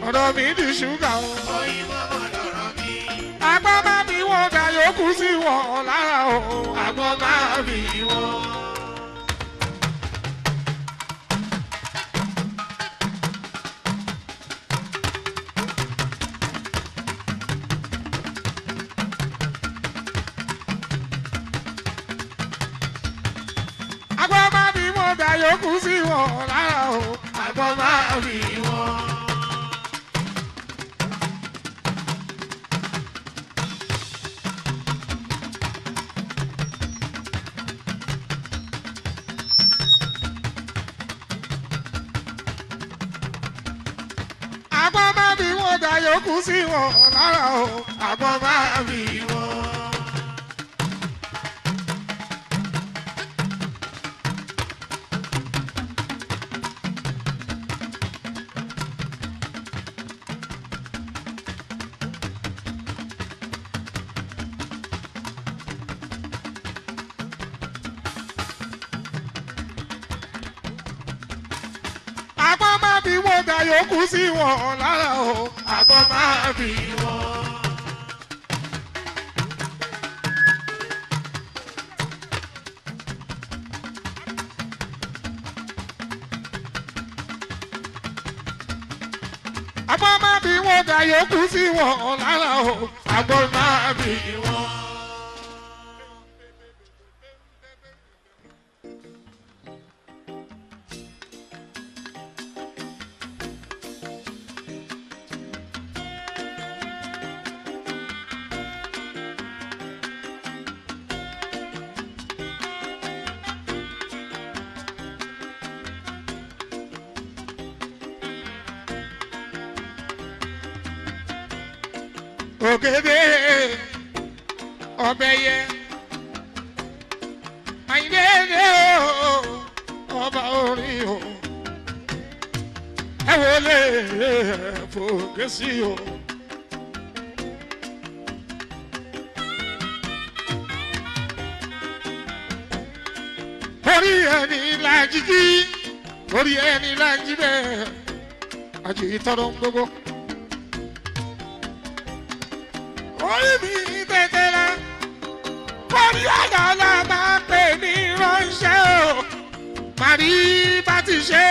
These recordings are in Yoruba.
ọ̀rọ̀ mi di ṣúgà o. òyìnbó mọ̀ lọ́rọ̀ mi. agbọ́n má bí wọ́n dà yòókù sí wọn lára o. àgbọn máa bì wọ́n. agbọ́n má bí wọ́n dà yòókù sí wọn lára o. àgbọn máa bì wọ́n. agbọ́n má bí wọ́n dà yòókù sí wọn lára o. àgbọn máa bì wọ́n. agbọ́n má bí wọ́n dà yòókù sí wọn lára o. àgbọn máa bì wọ́n. agbọ́n má bí wọ́n dà yòókù sí wọn lára o. àgbọn máa bì wọ́n. ògèdè ọbẹ̀ yẹ àyìnlẹ́dẹ́ o ọba orin o ẹ wọlé fòkè sí o. orí ẹni lajì jí orí ẹni lajì bẹ́ẹ̀ àjì tọrọ gbogbo orí mi tètè la orí ọ̀dọ̀ la máa pè ní ránṣẹ́ o màrí bá ti ṣe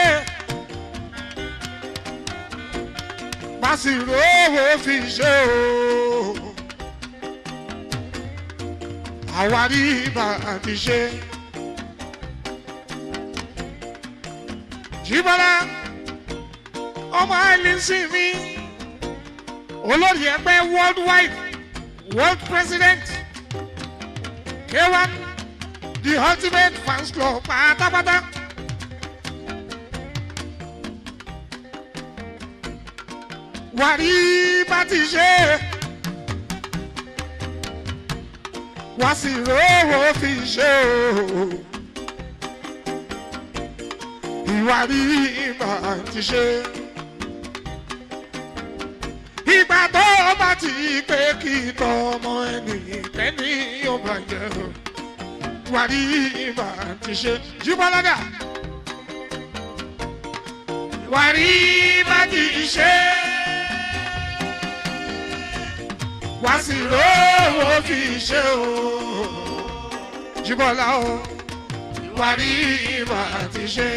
bá sì rówó fi ṣe o àwárí bá ti ṣe. jíbọ́lá ọmọ àìlísìn mi olórí ẹgbẹ́ worldwide world president k1 the ultimate fans club pátápátá. wàrí bá ti ṣe wá sí rówó fi ṣe o ìwárí bá ti ṣe ìgbà tó o bá ti pé kí tọmọ ẹni tẹ́ni yóò bá jẹ o wàrí ìbá ti ṣe jíbọ́ládà wàrí bá ti ṣe wá sí lówó fi ṣe o jíbọ́lá o wàrí ìbá ti ṣe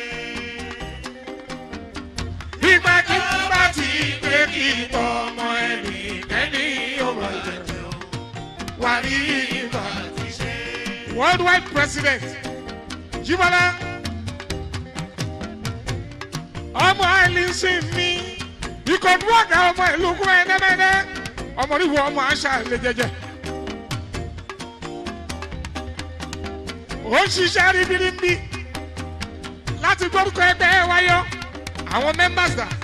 ìgbà tí wọ́n bá ti pé kí tọmọ ẹni tẹ́ni yóò bá jẹ o wàrí ìbá ti ṣe worldwide president Jíbọ́lá ọmọ àìlísìn mi ìkọ̀dú ọ̀gá ọmọ ìlú kú ẹ̀ẹ́dẹ́gbẹ́dẹ́ ọmọ oníwò ọmọ àṣà lè jẹjẹ. ó ń ṣiṣẹ́ ribiribi láti gbórúkọ ẹgbẹ́ wáyọ àwọn members dà.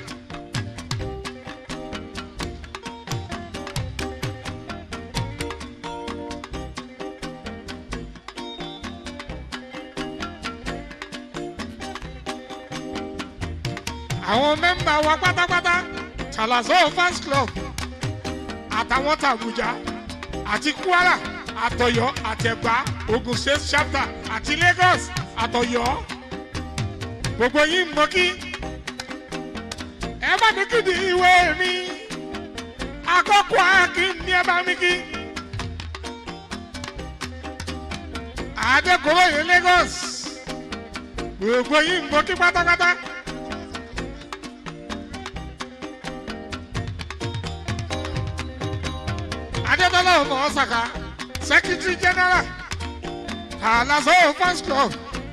àwọn mẹ́mbà wa pátápátá Talazo fans club àtàwọn tàbújá àti Kwara àtọ̀yọ́ àtẹ̀gbá Ogun State chapter àti Lagos àtọ̀yọ́ gbogbo yín mọ kí ẹ má bá mi kí ni ìwé mi àkọ́kọ́ akin ní ẹ bá mi kí. adékòróyè lagos gbogbo yìí ń gbọ́ kí pátápátá. adébọ́lá ọmọ ọ̀sàkà secretary general alaso fans club.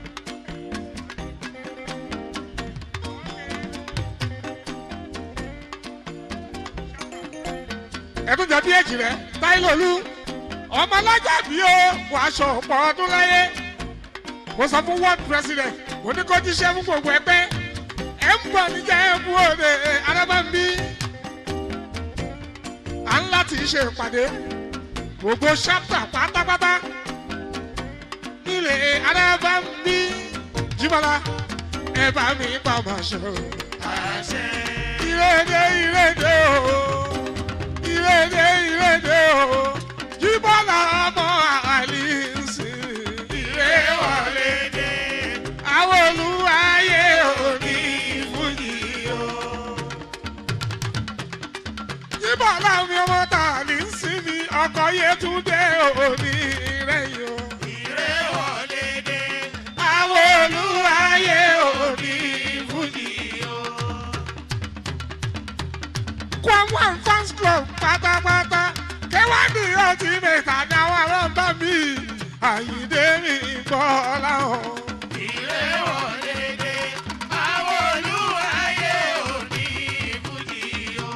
ẹ̀tún jẹ́ bí èjì rẹ̀ táìlólú ọmọ alájà bí ó wọ aṣọ ọ̀pọ̀ ọdún láyé mo sọ fún world president mo ní kó jíṣẹ́ fún gbogbo ẹgbẹ́ ẹ̀ ń bọ̀ níjà ẹ̀ bú òde arábàmbí à ń láti ṣe ìpàdé gbogbo ṣápítà pátápátá nílé arábàmbí jíbọ́lá ẹ bá mi pa màṣọ. ìrèdè ìrèdè o ìrèdè ìrèdè o jíbọ́lá ọmọ àlìsí ìrè wọlé dé àwọn olùwàyè òní fújì o. jíbọ́lá mi ọmọ tàlísí mi ọkọ̀ yẹtúndé òní rẹ̀yìn o. Ìrè wọlé dé. àwọn olùwàyè òní fújì o. Kwamwan fans club pátápátá kẹwàádì ọtí mẹ́ta dáwọ́ ọlọ́mbà mi àyíndé mi gbọ́ láwọn. Ìrè wọlé dé. Àwọn olúwayé òní fújì o.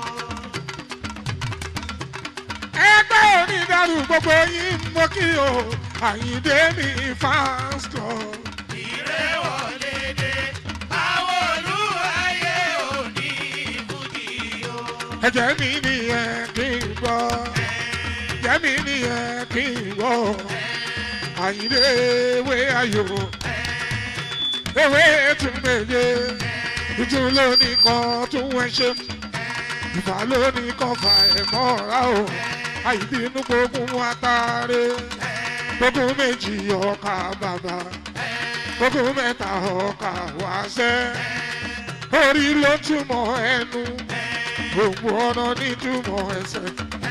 ẹgbẹ́ onídàrú gbogbo yín mọ́ kí o àyíndé mi fans club. Ìrè wọlé dé. Àwọn olúwayé òní fújì o. ẹ̀jẹ̀ mi nìyẹn kí n gbọ́ ẹ̀jẹ̀ mi nìyẹn kí n gbọ́ àyíndé ewé ayò ewé tún méje ìtún lónìí kan tún wọ́n ṣe ìfà lónìí kan fà ẹ̀ mọ́ra o àìbínú gbógun atare gbógun méjì ọkà bàbà gbógun mẹ́ta ọkà wáṣẹ́ orí ló túmọ̀ ẹnu gbogbo ọ̀nà nítumọ̀ ẹsẹ̀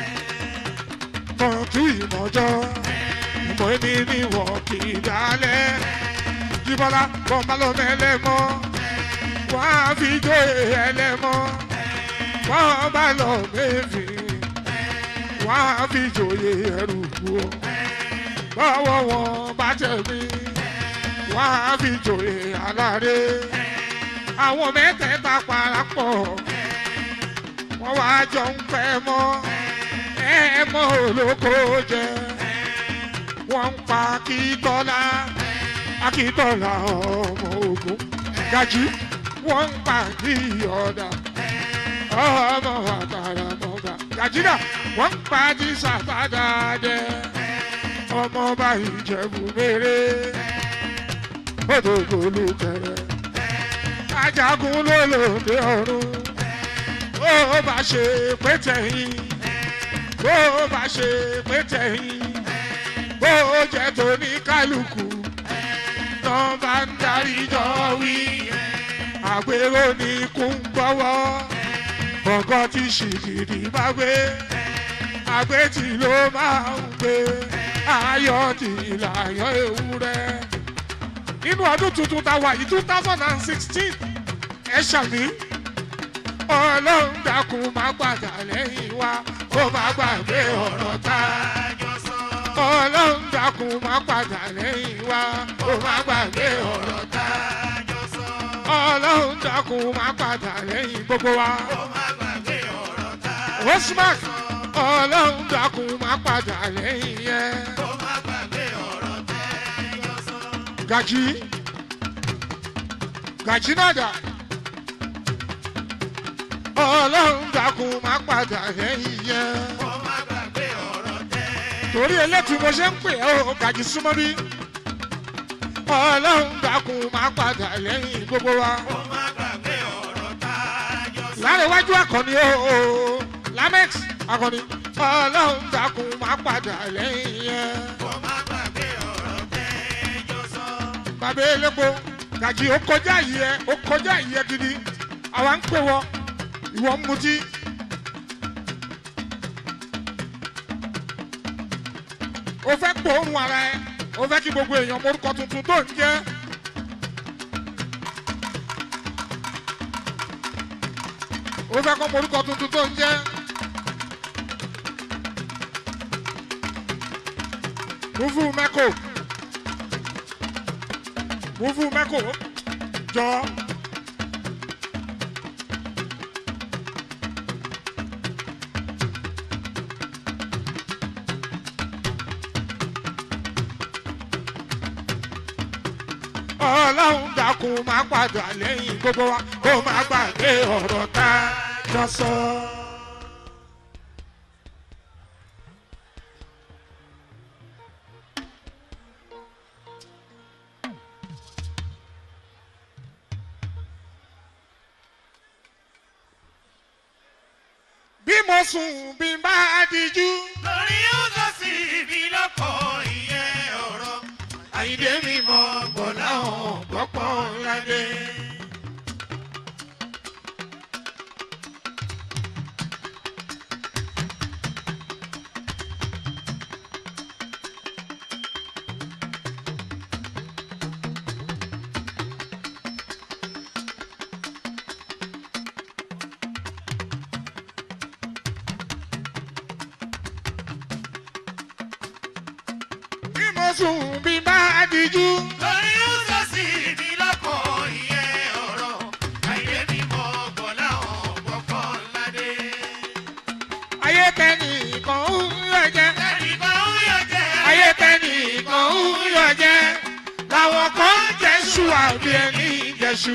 tọ́jú ìmọ̀jọ́ ìmọ̀ ẹni níwọ̀ kì í dálẹ̀ jíbọ́lá bọ́mbá ló mẹ́lẹ́mọ́ wọ́n á fi jó ẹlẹ́mọ́ wọ́n bá lọ méfì wọ́n á fi jòyè ẹrù kú ọ bọ́wọ́ wọn bá tẹ̀mí wọ́n á fi jòyè aláre àwọn mẹ́tẹ̀ẹ̀ta parapọ̀ wọ́n wá jọ ń pẹ́ mọ́ ẹ mọ́ olóko jẹ wọ́n ń pa akíntọ́lá akíntọ́lá ọmọ ogun gají wọ́n ń pa kíyọ̀dà ọmọ àtàrà mọ́gà gàjínà wọ́n ń pa jísà padà jẹ ọmọ bá ìjẹ̀bù mèrè odògbòlù kẹrẹ ajagun ló lòdì ọ̀run bó bá ṣe pé tẹ̀yìn bó bá ṣe pé tẹ̀yìn bó jẹ́ tóní kálukú tán bá ń darí jọ wí àgbèrò ní kún gbọ́wọ́ ọ̀gọ́ tí ṣìgìdì bá gbé àgbẹ̀tì ló máa ń gbé ayọ̀ tí ìlàyọ̀ ewúrẹ́ nínú ọdún tuntun tá a wà yìí two thousand and sixteen ẹ ṣàmì ọlọ́run dákun má gbàdá lẹ́yìn wa ó má gbàgbé ọ̀rọ̀ tá Àjọ sọ. ọlọ́run dákun má padà lẹ́yìn wa ó má gbàgbé ọ̀rọ̀ tá Àjọ sọ. ọlọ́run dákun má padà lẹ́yìn gbogbo wa. Ó má gbàgbé ọ̀rọ̀ tá. Osmark ọlọ́run dákun má padà lẹ́yìn yẹn. Ó má gbàgbé ọ̀rọ̀ tẹ́jọ́ sọ. Gàjí Gàjí náà dà. Ọlọ́run dákun má padà lẹ́yìn yẹn. Ó má gbàgbé ọ̀rọ̀ tẹ́jọ́ Torí elétu mo ṣe ń pè ẹ́ o Gàjí súnmọ́ bí. Ọlọ́run dákun má padà lẹ́yìn gbogbo wa. Ó má gbàgbé ọ̀rọ̀ tájọ́ sọ. Láréwájú akọni o o Lamex akọni. Ọlọ́run dákun má padà lẹ́yìn yẹn. Ó má gbàgbé ọ̀rọ̀ tẹ́jọ́ sọ. bàbá elépo gàjí ó kọjá yìí ẹ ó kọjá yìí ẹ gidi àwa ń pè wọ ìwọ ń mutí. o fẹ́ gbóòórùn ara ẹ o fẹ́ kí gbogbo èèyàn morúkọ tuntun tó ń jẹ́. o fẹ́ kọ́ morúkọ tuntun tó ń jẹ́. mufu mẹ́kò mufu mẹ́kò jọ. ọlọ́run dákun máa padà lẹ́yìn gbogbo wa kó má gbàgbé ọ̀rọ̀ tá a jọ sọ. bí mo sùn bí n bá dijú. lórí ó sọ sí ibi lọ́kọ̀ ìyẹn ọ̀rọ̀ àyíndé mi mọ̀ gbọ̀ láwọn gbọ́pọ̀ ńláde. bí mo sùn bí n bá dijú. lórí ó sọ sí ibi lọ́kọ̀ ìyẹn ọ̀rọ̀ àyíndé mi mọ̀ gbọ̀ láwọn gbọ́pọ̀ ńláde. ayé tẹ́nì kan ń yọ jẹ́. ẹnìkan ń yọ jẹ́ ayé tẹ́nì kan ń yọ jẹ́. làwọn kan ń jẹ́sù àbí ẹni jẹ́sù.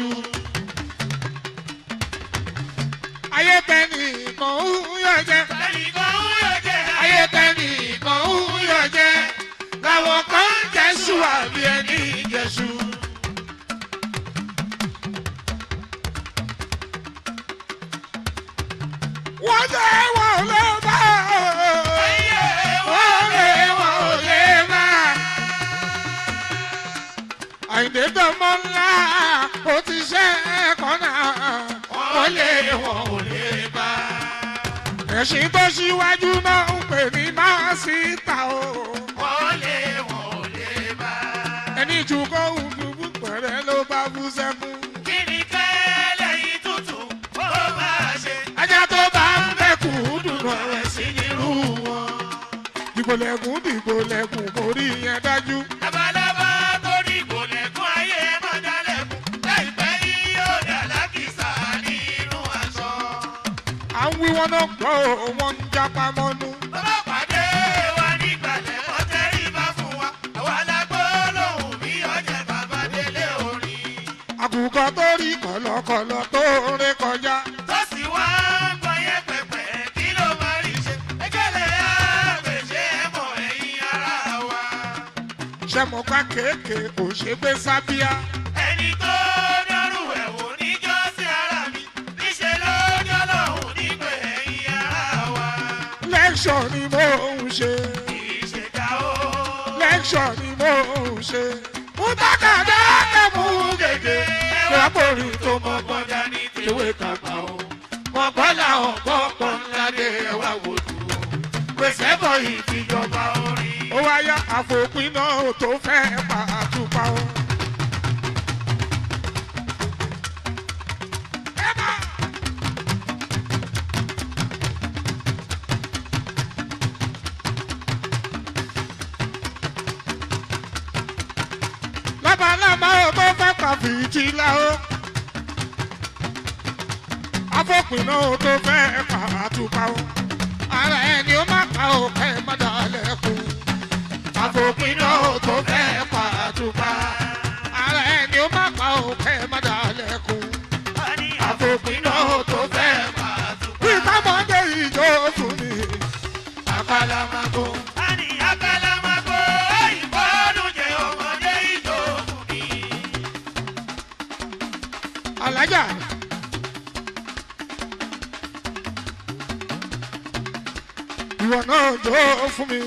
ayé tẹ́nì kan ń yọ jẹ́. ẹnìkan ń yọ jẹ́ ayé tẹ́nì kan ń yọ jẹ́. làwọn kan ń jẹ́sù àbí ẹni jẹ́sù. wọ́n jẹ́ wọn ò lè bá wọ́n lè wọn ò lè bá. àyìndé dánmọ́ ńlá ó ti ṣe kọ́nà wọ́n lè wọn ò lè bá. ẹ̀sìn tó ṣíwájú náà ń pè ní máṣíta o. wọ́n lé wọn ò lè bá. ẹni jù kó òdùbù pẹ̀rẹ́ ló bá bú sẹ́kún. kí ni kẹ́lẹ́ yìí tuntun ó máa ṣe. ajá tó bá ń bẹ̀kú dùnú ẹ̀wẹ̀ sí nírú wọn. dìgbòlẹ̀kùn dìgbòlẹ̀kùn kò rí yẹn dájú. labalábá tó ní ìgbòlẹ̀kùn ayé máa dálẹ̀kùn láìpẹ́ yìí yóò dà lákìsà nínú aṣọ. à ń wí wọn náà gbọ́ ò, wọn ń jápa mọ́nú. bàbá pàdé wa nígbàlẹ̀ wọ́n tẹ́rí bá fún wa àwa la gbọ́ lóhùn bí ọjà bàbá délé orin. àkùkọ tó rí kọ̀lọ̀kọ̀lọ̀ tó ré kọjá. tó sì wá ń gbọ́yẹ́ pẹ̀pẹ̀ kí ló máa rí ṣe. ẹgẹ́lẹ̀ àgbèjì ẹ̀mọ́ ẹ̀yìn ara wa. sẹ́mọ̀ká kéèké kò ṣe gbé sábíà. ẹni tó dọ́rù ẹ̀ wò níjọ́ sí ara mi níṣẹ́ lọ́jọ́ lọ́hùn nígbè ẹ̀yìn ara wa. lẹ́kṣọ̀ ni mò ń ṣe. ìṣèjà o. lẹ́kṣọ̀ ni mò ń ṣe. mú tákàdá kẹ́mú gègé. lápòrí tó mọ gbọ́dá ní tìwé kàkà o. mọ̀ gbọ́dá ọ̀gbọ́ kan ládé ẹwà wòdù o. pèsè bọ̀ ìtìjọba orin. ó wáyà àfòpin náà tó fẹ́ pa àtúpa o. ẹ máa. lábàlábà ó tó fẹ́ pàfìtì la ó. afọ́pinna ó tó fẹ́ pa àtúpa ó. ara ẹni ó má pa ó kẹ́ ẹ má dalẹ̀ kú. afọ́pinna ó tó fẹ́ pa àtúpa. ara ẹni ó má pa ó kẹ́ ẹ má dalẹ̀ kú. afọ́pinna ó tó fẹ́ pa àtúpa. bí kámọ́dé ìjọ fún mi. àkàlà máa kó. Ani akalamago ìbọnú jẹ ọmọdé ìjòkù mi. alájà. ìwọ náà jó fún mi.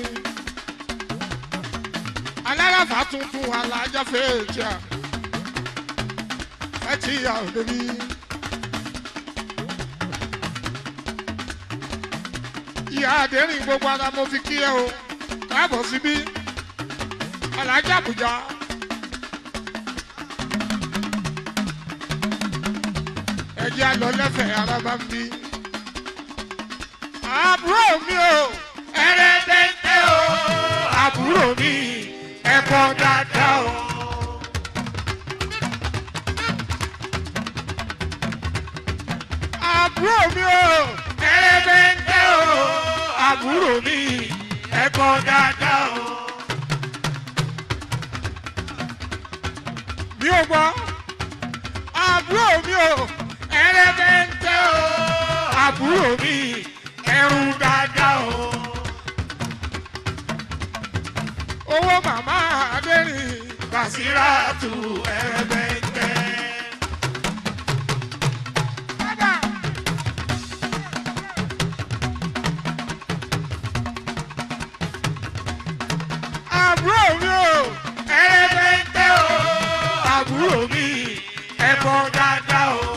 alárafà tuntun alájà fèèjì à ẹ ti yà ò débi. ìyá àdéhìn gbogbo ara mo fi kí ẹ o káàbọ̀ síbí alájà àbújá. ẹjẹ́ àlọ́ lẹ́fẹ̀ẹ́ ara bá ń bí. àbúrò mi o ẹrẹ́bẹ̀ntẹ́ o àbúrò mi ẹ̀kọ́ dáadáa o. àbúrò mi o ẹrẹ́bẹ̀ntẹ́ o àbúrò mi ẹ̀kọ́ dáadáa o. mi ò gbọ́ àbúrò mi o ẹrẹ́bẹ̀ntẹ́ o àbúrò mi ẹrù dáadáa o. owó màmá adẹ́rìn Bàṣírátù ẹrẹ́bẹ̀ntẹ́. bàbá. àbúrò mi o ẹrẹ́bẹ̀ntẹ́ o àbúrò mi ẹ̀kọ́ dáadáa o.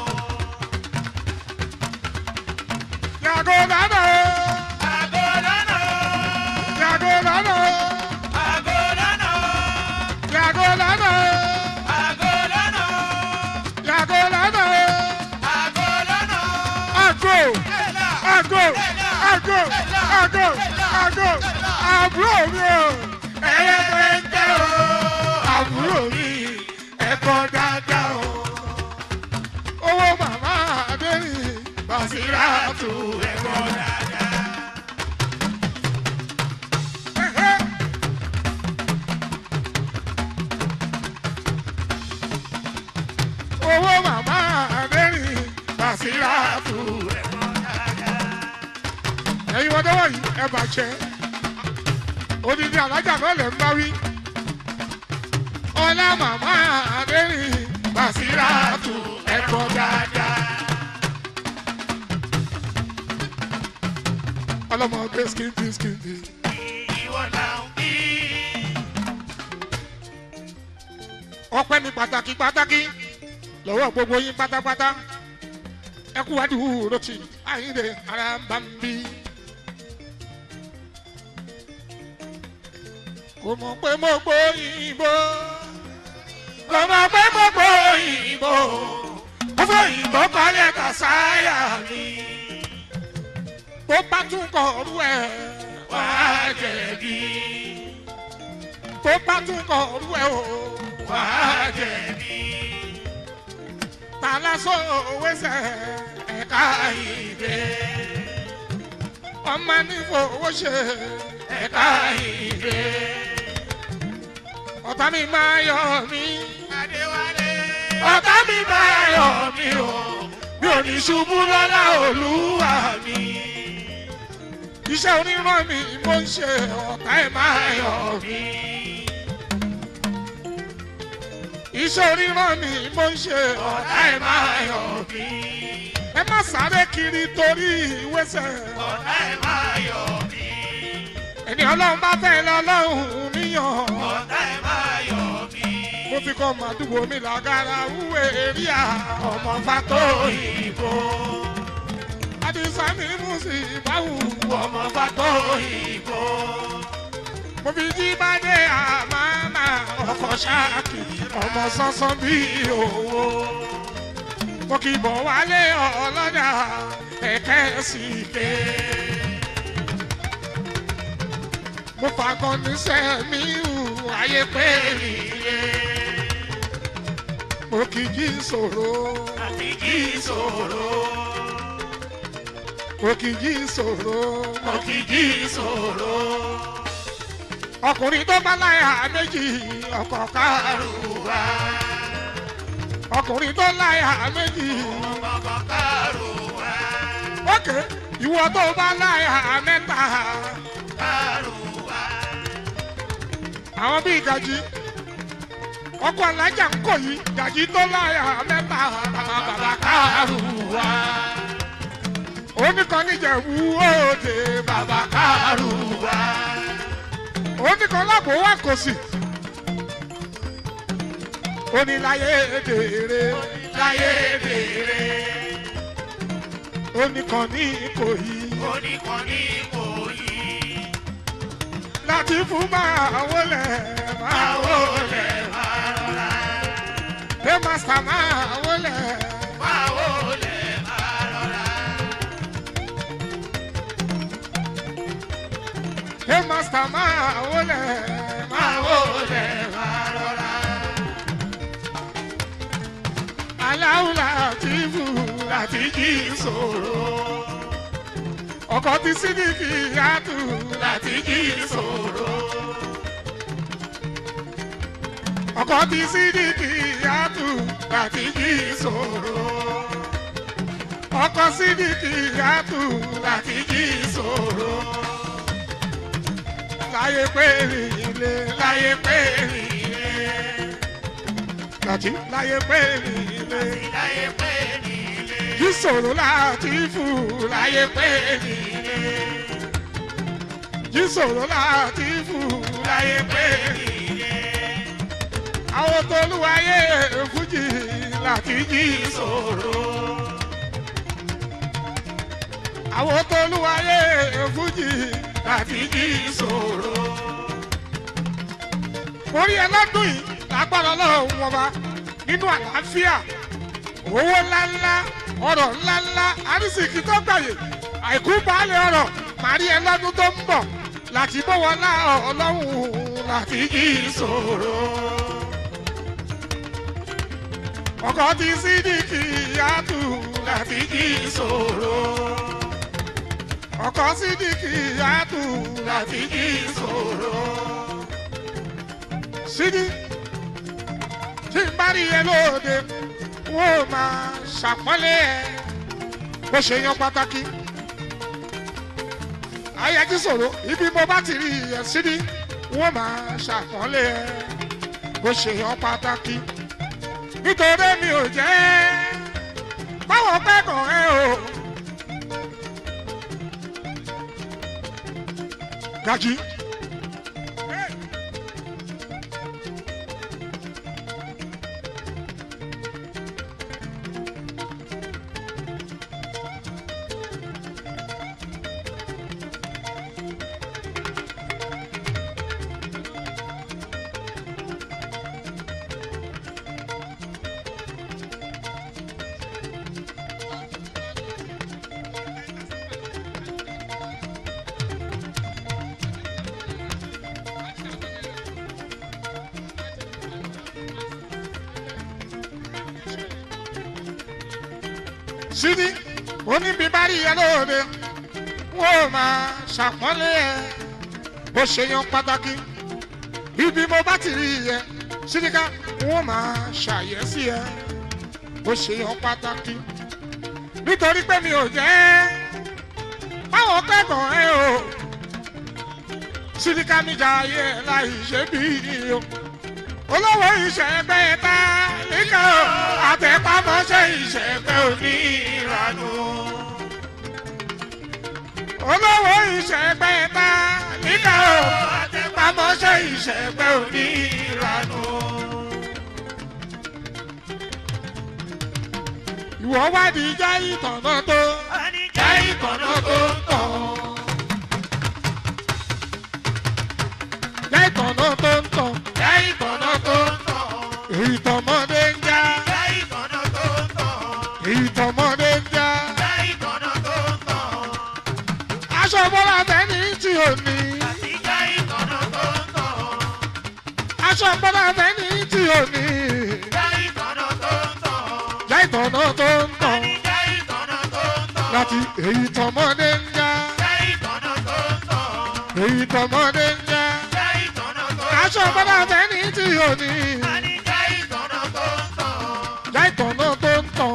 yàgò dáná o Àgọ́dánà o yàgò dáná o àgọ́dánà o yàgò dáná o àgọ́dánà o yàgò dáná o àgọ́dánà o. àgò Ẹ̀là àgò àgò àgò àgò àbúrò mi o ẹrẹ́bẹ̀ntẹ́ o àbúrò mi ẹ̀kọ́ dáadáa o. owó màmá adẹ́rìn Bàṣírátù ẹ̀kọ́ dáadáa. owó màmá adẹ́rìn Bàṣírátù ẹ̀kọ́ dáadáa. ẹ̀yin wọn dọ́wọ́ yìí ẹ bàjẹ́ odidi alájà náà lè ń bá wí ọlá màmá adẹ́rìn Bàṣírátù ẹ̀kọ́ dáadáa. ọlọ́mọdé skimpi skimpi Ìwọ náà ń bí. ọpẹ́ ní pàtàkì pàtàkì lọ́wọ́ gbogbo yín pátápátá ẹ kú wádìí wúro tí àyíǹde ara ń bá ń bí. kò mọ̀ pé mo gbóyìnbó Kò mọ̀ pé mo gbóyìnbó. Mo fòyìnbó kọ́lé kàsáyà mi. tó bá tún kọ̀ ọ̀rú ẹ̀ Wà á jẹ̀bi. tó bá tún kọ̀ ọ̀rú ẹ̀ o Wà á jẹ̀bi. ta lásán òwe sẹ̀ ẹ̀ka Ìdè. ọmọ nífowó ṣe Ẹ̀ka ìdè. ọ̀tá mi máa yọ mí Adéwálé. Ọ̀tá mi máa yọ̀ mí o. Mi ò ní ṣubú lọ́lá olúwa mi. iṣẹ́ oníran mi mo ń ṣe ọ̀tá ẹ̀ máa Máa yọ yọ̀ mí. mí. iṣẹ́ oníran mi mo ń ṣe ọ̀tá Ọ̀tá ẹ̀ ẹ̀ máa máa yọ yọ̀ mí. ẹ má sáré kiri torí ìwésẹ̀ Ọ̀tá ẹ̀ máa yọ̀ mí. ẹni ọlọ́run bá fẹ́ lọ́lọ́run níyàn Ọ̀tá ẹ̀ máa yọ̀ mí. mo fi kọ́ màdúgbò mi làgàrà wúwo èrìà ọmọ fató Òyìnbó. àdìsá mi mú sí ìbáwù Ọmọ fató òyìnbó. mo fi jí bàdé àmàmà ọkọ̀ ṣáàkì ọmọ sánsán bíi òwò mo kì í bọ̀ wálé ọlọ́dà ẹ̀kẹ́ sí ké. mo fàgọ́ níṣẹ́ mi hù ayé pé mi yé. mo kì í jí sòro Àfi kí ìṣòro. mo kì í jí sòro. Òkìkí ìṣòro. ọkùnrin tó bá láyà méjì ọkọ̀ kárù. Àrùwá. ọkùnrin tó láyà méjì. Ọmọ kárùwá. ókè ìwọ tó bá láyà mẹ́ta. Kárùwá. àwọn bíi gàjí ọkọ alájà ń kọ yìí gàjí tó láyà mẹ́ta bàbá bàbá kárùwá. oníkan níjẹ̀bú òde bàbá kárùwá. oníkan lábò wà kò sí. oníláyé dèrè Láyé bèrè. oníkan ní ìkòyí. Oníkan ní kò láti fún máa wọlé máa wọlé pé màsà máa wọlé pé màsà máa wọlé máa wọlé aláwọ̀ láti fún láti jí sòrò ọkọ̀ ti sídìkì yàtù láti jí sòrò. ọkọ̀ ti sídìkì yàtù láti jí sòrò. ọkọ̀ sídìkì yàtù láti jí sòrò. láyé pé ilé láyé pé ilé. láti láyé pé ilé. jí sòrò láti fún láyé pé ilé. jí sòrò láti fún láyé pé ilé àwọn tolúwayé fújì láti jí sòrò. àwọn tolúwayé fújì láti jí sòrò. orí ẹlọ́dún yìí lágbára ọlọ́run wọn bá nínú àlàáfíà owó ńláńlá ọ̀rọ̀ ńláńlá arísìkí tó gbàyè àìkú baálẹ̀ ọ̀rọ̀ màrí ẹlọ́dún tó ń bọ̀ láti bọ̀wọ̀ lá ọlọ́run láti jí sòrò ọkọ ti sídìkì yàtù láti jí sòrò ọkọ sídìkì yàtù láti jí sòrò sídì tí n bá rí ẹ lóde wọn ò máa ṣàpọ́nlé ẹ bó ṣe yan pàtàkì ayẹjí sòrò ibi mo bá ti rí ẹ sídì wọn máa ṣàpọ́nlé ẹ bó ṣe yan pàtàkì nítorí mi ò jẹ́ báwọn kẹ́kọ̀ọ́ ẹ o. Gají. sídí oníbíbárí yẹn lóde wọn ò máa ṣàpọ́nlé ẹ bó ṣe yan pàtàkì ibi mo bá ti rí yẹ sídíkà wọn ò máa ṣàyẹ̀sí ẹ bó ṣe yan pàtàkì nítorí pé mi ò jẹ́ báwọn kẹ́kọ̀ọ́ ẹ o sídíkà mi jà ayé láì ṣe bí o olówó ìṣẹ̀gbẹ́ ta níkà o àtẹ̀pámọ́ṣẹ́ ìṣẹ̀gbẹ́ òní ìranù. olówó ìṣẹ̀gbẹ́ ta níkà o àtẹ̀pámọ́ṣẹ́ ìṣẹ̀gbẹ́ òní ìranù. ìwọ wádìí já ìtànà tó já ìtànà tó ń tàn. já ìtànà tó ń tàn já ìtànà tó ń tàn. èyí tọmọdé ń já èyí tọmọdé ń já. aṣọ bọ́lá tẹ́ni tí ò ní. aṣọ bọ́lá tẹ́ni tí ò ní. já ìtànà tó ń tàn. láti èyí tọmọdé ń já. èyí tọmọdé ń já. aṣọ bọ́lá tẹ́ni tí ò ní. já ìtànà tó ń tàn.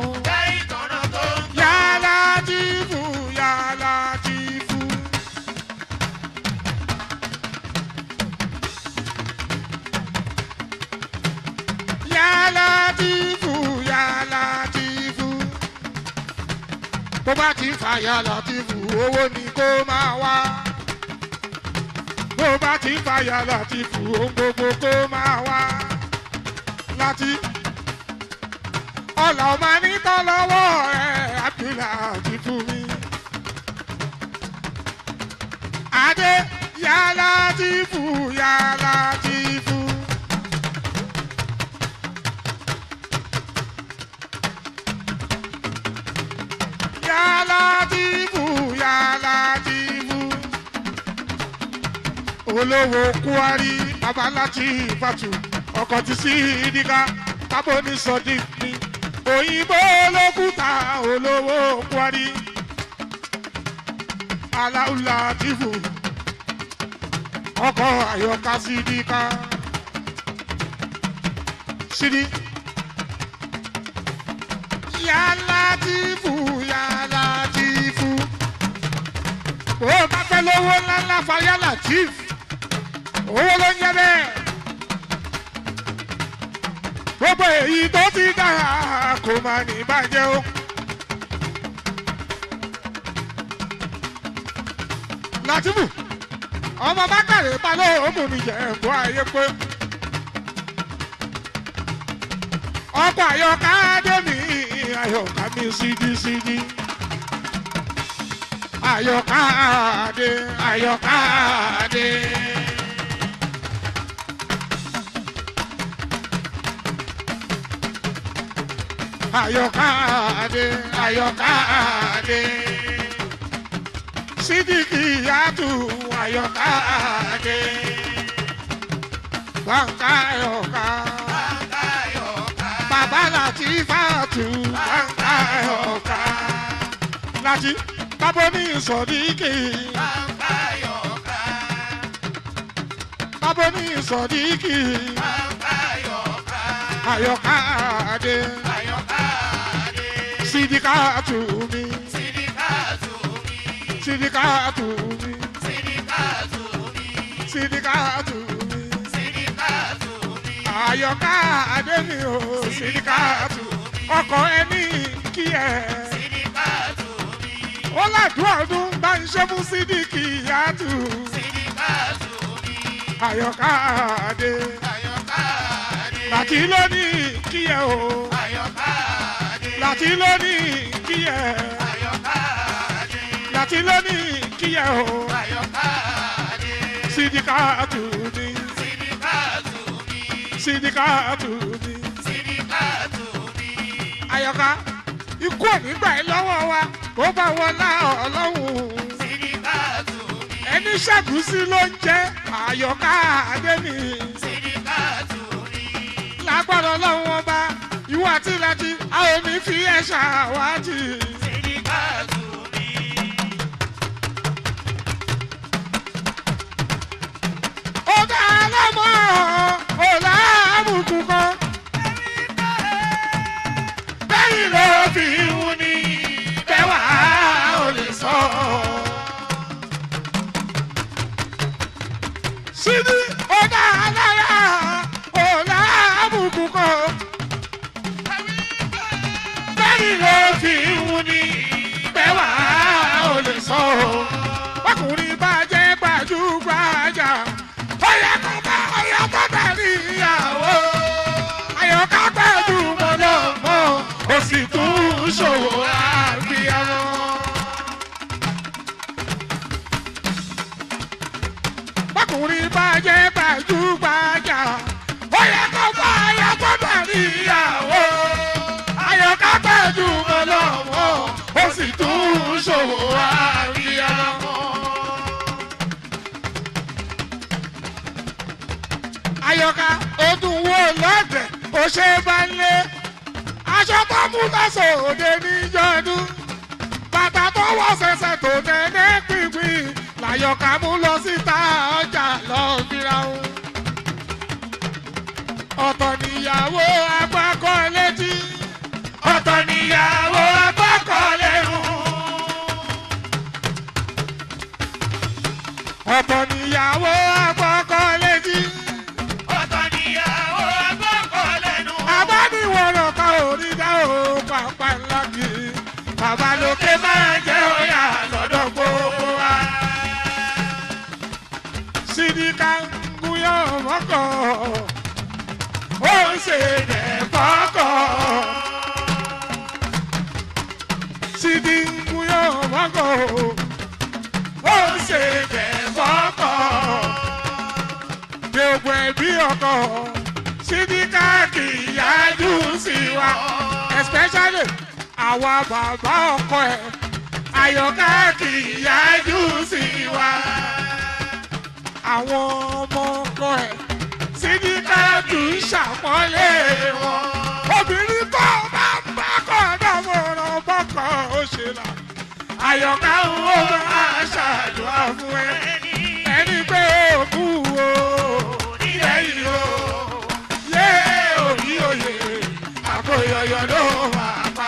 yálà tìfù yálà tìfù. yálà tìfù yálà tìfù. tó bá ti fa yálà tìfù owó ni kó máa wá. tó bá ti fa yálà tìfù ohun gbogbo kó máa wá. láti ọ̀là ọmọ nítọ́ lọ́wọ́ ẹ̀ abdullah ti fún mi. adé yàrá ti fù yàrá ti fù. yàrá ti fù yàrá ti fù. olówó kwari babaláti fatu ọkọ̀ ti sí ìdíkà tábò ní sọ́dí ní òyìnbó lókùtà olówó kwari aláùlà tìfù ọkọ̀ àyọkà sídìkà sídì yàrá tìfù yàrá tìfù ó bá fẹ́ lówó ńláńlá fayálà tìfù owó ló ń yẹ bẹ́ẹ̀ gbogbo èyí tó ti dára kò má ní bàjẹ́ o. Làtìmù ọmọ bákàrè balẹ̀ òmù mi jẹ́ ẹ̀bùn ayé pé. ọkọ̀ àyọ̀ká dẹ́mi àyọ̀ká mi sídísídí. àyọ̀ká dé àyọ̀ká dé. Ayọ̀káde, Ayọ̀káde. Sídìkì yàtù Ayọ̀káde. Gbọ̀ǹkà Ayọ̀ká. Bàbá láti fàtú Gbọ̀ǹkà Ayọ̀ká. Láti bábọ́ ní ìsọ̀díkì. Bábọ́ ní ìsọ̀díkì. Ayọ̀káde. Sidikatu mi. Sidikatu mi. Sidikatu mi. Àyọ̀ká Adémi o. Sidikatu. Ọkọ̀ ẹni kí ẹ. Ó ládùú ọdún bá ń ṣe fún Sídìkì yàtù. Àyọ̀ká Adé. Láti lónìí kí ẹ o. Láti lónìí kí ẹ. Láti lónìí kí ẹ o. Sidikatu mi. Sidikatu mi. Àyọ̀ká ikú ònígbà yìí lọ́wọ́ wa kó bá wọlá ọlọ́run. Ẹni ṣàgùsí ló ń jẹ́ Àyọ̀ká Adémi. Lágbára ọlọ́run ọba ìwọ àti ìlàjì a ò ní fi ẹ̀ ṣàwátì. Ọ̀gá alámọ̀ ọ̀la àbùkù kan. Bẹ́yìn ló fi wú ni bẹ́wà ò lè sọ. Sídí ọ̀gá aláya ọ̀la àbùkù kan. Bẹ́yìn ló fi wú ni bẹ́wà ò lè sọ. Ọkùnrin bá jẹ́ gbajúgbajà. Ó yẹ kó bá ọyọ́ tó tẹ̀lé ìyàwó. Àyọ̀ká pẹ̀lú mọ́lọ́mọ́. Ó sì tún ṣòwò àgbéyàwó. Ọkùnrin bá jẹ́ gbajúgbajà. Ó yẹ kó bá ọyọ́ tó tẹ̀lé ìyàwó. Àyọ̀ká pẹ̀lú mọ́lọ́mọ́. Ó sì tún ṣòwò àgbéyàwó. Ayọ̀ká ọdún wo lọ́dẹ̀ ó ṣe bá ń lé. Aṣọ tó mú lọ́sọ̀ òde níjọ́dún. Bàtà tó wọ́ sẹ̀sẹ̀ tó tẹ̀lé pínpín. Làyọ̀ká mú lọ síta ọjà lọ fira o. Ọ̀tọ̀ níyàwó agbákọ̀ létí. Ọ̀tọ̀ níyàwó agbákọ̀ lẹ́rù. Ọ̀tọ̀ níyàwó agbákọ̀ létí. abániwọ̀rọ̀ kan ò rí dá o pàpà ńlá kì í. bàbá lókè máa jẹ́ òyà lọ́dọ̀ gbogbo wa. sídìkà ń gúnyán mọ́kọ̀ ó ń ṣe bẹ̀ fọ́kọ̀. sídì ń gúnyán mọ́kọ̀ ó ń ṣe bẹ̀ fọ́kọ̀. ọkọ sídìkà kì í yájú sí wa especially àwa bàbá ọkọ ẹ àyọká kì í yájú sí wa àwọn ọmọ ọkọ ẹ sídìkà kì í ṣàpọ́nlé wọn obìnrin tó bá bá kọ́ ọ̀dọ́mọ̀ràn bọ́kọ̀ ó ṣe là àyọká ó máa ṣàdúrà fún ẹ ẹni pé òkú o nílẹ̀ yìí o yé òní òye àkóyọyọ ló máa pa.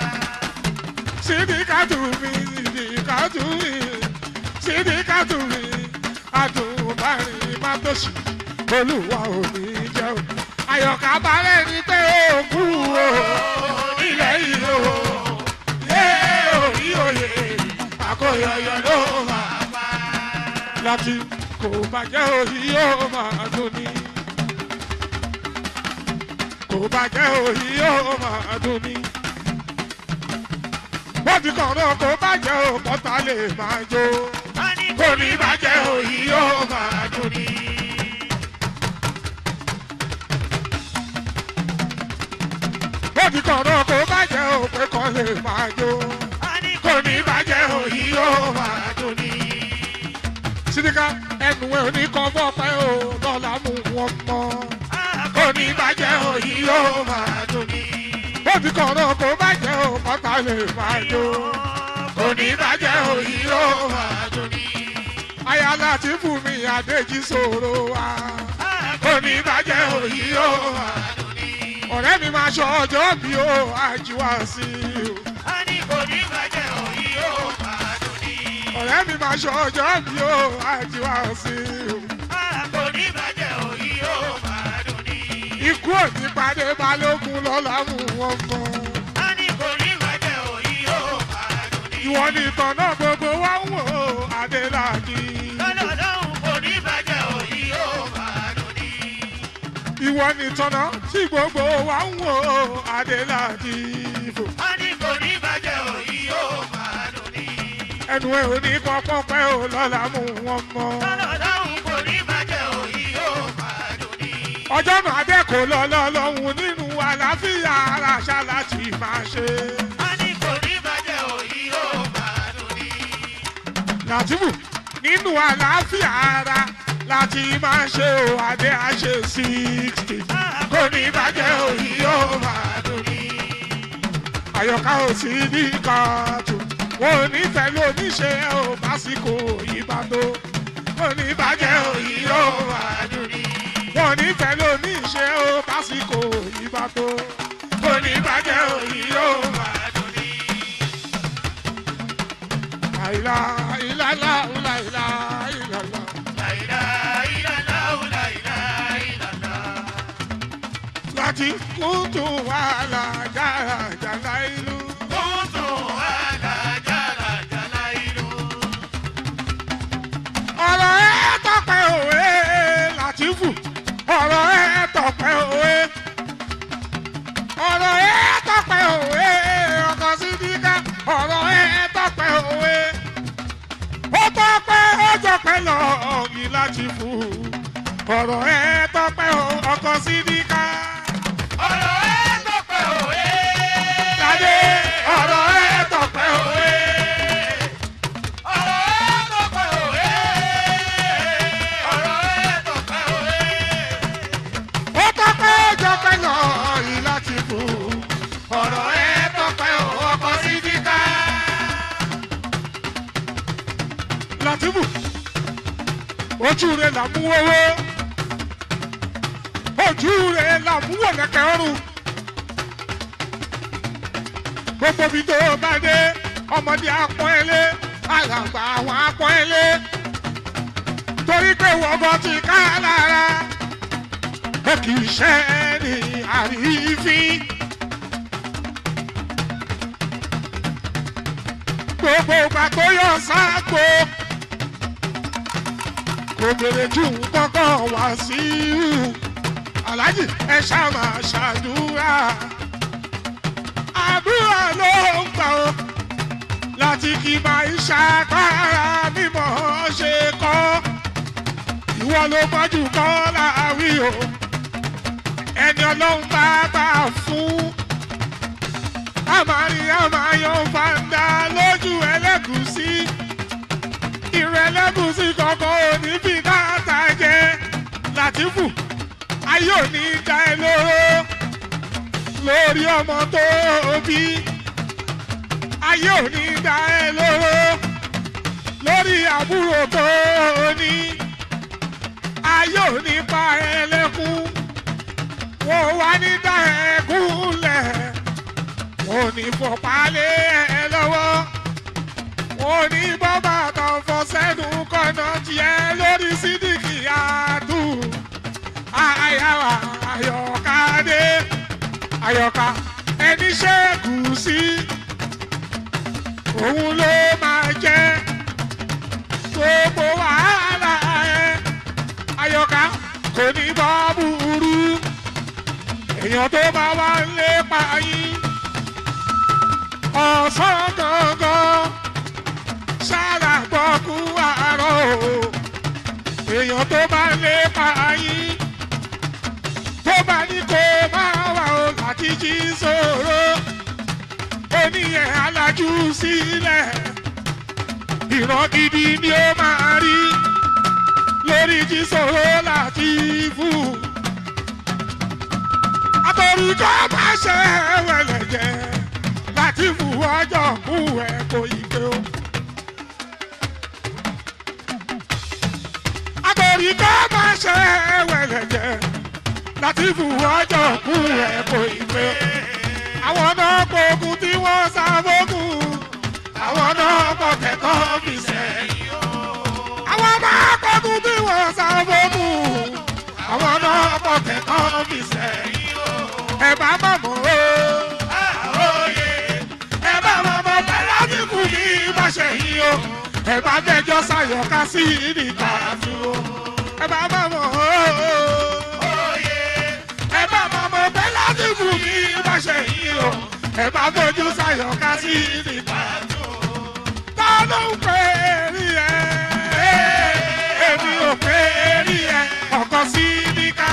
sídìkàtù mi sídìkàtù mi sídìkàtù mi àdùnbárin má tó ṣì olúwa ò ní jẹ́ o. àyọ̀ká balẹ̀ ni pé òkú o nílẹ̀ yìí o yé òní òye àkóyọyọ ló máa pa. láti kò bàjẹ́ òyì yóò máa dùn ní. kò bàjẹ́ òyì yóò máa dùn ní. wọ́n ti kàn náà kò bàjẹ́ òkọ́ta lè máa jó. kò ní bàjẹ́ òyì yóò máa dùn ní. wọ́n ti kàn náà kò bàjẹ́ òpè kan lè máa jó. kò ní bàjẹ́ òyì yóò máa dùn ní sídìkà ẹnu ẹ ò ní kan fọpẹ́ o lọ́la mú wọn mọ́. kò ní bàjẹ́ òyì yóò máa dùn ní. ó ti kàn náà kó bàjẹ́ o kọ́ta lè máa jó. kò ní bàjẹ́ òyì yóò máa dùn ní. aya láti fún mi àdéjì sòro wa. kò ní bàjẹ́ òyì yóò máa dùn ní. ọ̀rẹ́ mi máa ṣọ ọjọ́ bí o àjíwá sí i o. ọ̀rẹ́ mi máa ṣọ ọjọ́ bí o àjíwá sí i o. ikú òní pàdé balógun lọ́la mú wọn mọ́. ìwọ ni ìtàn náà gbogbo wa ń wò ó adéláàdì. ìwọ ni ìtàn náà tí gbogbo wa ń wò ó adéláàdì. ẹnu ẹ ò ní kọ́kọ́ pẹ́ ò lọ́la mú wọn mọ́. ọjọ́ náà dẹ́kọ̀ lọ́lọ́ lọ́hùn nínú àlàáfíà ara ṣá láti máa ṣe. Làtìmù nínú àlàáfíà ara láti máa ṣe ò adé àṣe sixty. Kò ní bàjẹ́ òyì yóò máa dùn ní. Àyọ̀ká ò sí ní kàtó. Wọ́n ò ní fẹ́ lóníṣe ò básìkò yìí bá tó. Kò ní bàjẹ́ òyì yóò máa dùn ní. Wọ́n ò ní fẹ́ lóníṣe ò básìkò yìí bá tó. Kò ní bàjẹ́ òyì yóò máa dùn ní. Láìlá ìlàlá láìlá ìlàlá. Láti kúntù wàhálà jàràjàlá ìlú. ọ̀rọ̀ ẹ tọpẹ́ òwe Làtífù ọ̀rọ̀ ẹ tọpẹ́ òwe ọ̀rọ̀ ẹ tọpẹ́ òwe ọkọ̀ sídìkà ọ̀rọ̀ ẹ tọpẹ́ òwe ó tọpẹ́ ó jọpẹ́ lọ ọ̀gì Làtífù ọ̀rọ̀ ẹ tọpẹ́ ọkọ̀ sídìkà ládé ọ̀rọ̀ ẹ tọpẹ́ òwe. ó tọpẹ́ ó jọpẹ́ lọ ọ̀gì Làtífù ọ̀rọ̀ ẹ tọpẹ́ ọkọ̀ sídìkà. Làtífù ojú rẹ̀ là mú owó ojú rẹ̀ là mú wọ̀lẹ̀kẹ̀ ọrùn gbogbo ibi tó bá dé ọmọdé apọ́n ẹlé alàgbà àwọn apọ́n ẹlé torí pé wọ́gọ́ ti ká lára ẹ kì í ṣe ní àrífín. gbogbo ìgbà tó yọ sáàgbó kò bèrè jù kọ́kọ́ wá sí i aláàjì ẹ ṣáà máa ṣàdúrà àdúrà ló ń gbà ó láti kí máa ń ṣàgbára mímọ́ ṣe kọ́ ìwọ ìwọ ló mọ́jú kọ́ láàwí o ẹni ọlọ́run bá bá fún àmàrí àmàyàn fàǹdà lójú ẹlẹ́gùsí ìrẹ̀ ẹlẹ́gùsí kọ̀ọ̀kan ò ní fi káàtà jẹ látìfù ayé ò ní dá ẹ lóró lórí ọmọ tó bí ayé ò ní dá ẹ lóró lórí àbúrò tó ní ayé ò ní pa ẹ lẹ́kún wọ́n wá ní dá ẹ kúnlẹ̀ wọ́n ní fọ̀pá lé ẹ lọ́wọ́ wọ́n ní bọ́bà tó fọ́ sẹ́nu kọ́nà tiẹ̀ lórí sídìkì àdù àyàwó àyọ̀ká dé àyọ̀ká ẹni ṣẹ́ẹ̀kù sí òun ló máa jẹ́ gbogbo wàhálà ẹ àyọ̀ká kò ní bọ́ burú èèyàn tó bá wá ń lépa yín ọ̀sán gangan sára gbọ́kú àárọ̀ o èèyàn tó bá ń lépa yín tó bá ní kó máa wà ó láti jí sòro oníyẹn alájú sílẹ̀ ìran gidi ni ó máa rí lórí jí sòro láti fún àtọ̀rí kọ́ máa ṣe wẹ̀lẹ̀ jẹ́ láti fún ọjọ́ kú ẹ̀ kò ìgbé o. àtọ̀rí kọ́ máa ṣe wẹ̀lẹ̀ jẹ́ láti fún ọjọ́ kú ẹ̀ kò ìgbé o. àwọn náà gbógun tí wọ́n sá fógun àwọn náà pọ̀ kẹ́kọ̀ọ́ fi sẹ́yìn o. àwọn náà gbógun tí wọ́n sá fógun àwọn náà pọ̀ kẹ́kọ̀ọ́ fi sẹ́yìn o. ẹ bá mọ̀ mọ́ o. àròyé ẹ bá mọ̀ mọ́ pẹ̀lú àdínkù ní ìbáṣẹ yìí o. ẹ bá mẹ́jọ sàyọ̀ká sí níta fi o. ẹ bá mọ̀ mọ́ o. ẹ bá mọ̀ mọ́ pẹ̀lú àdínkù ní ìbáṣẹ yìí o. ẹ bá fojú sàyọ̀ká sí níta fi o. ta ló ń pè é rí ẹ? èmi ò pè é rí ẹ ọkọ sí ní ká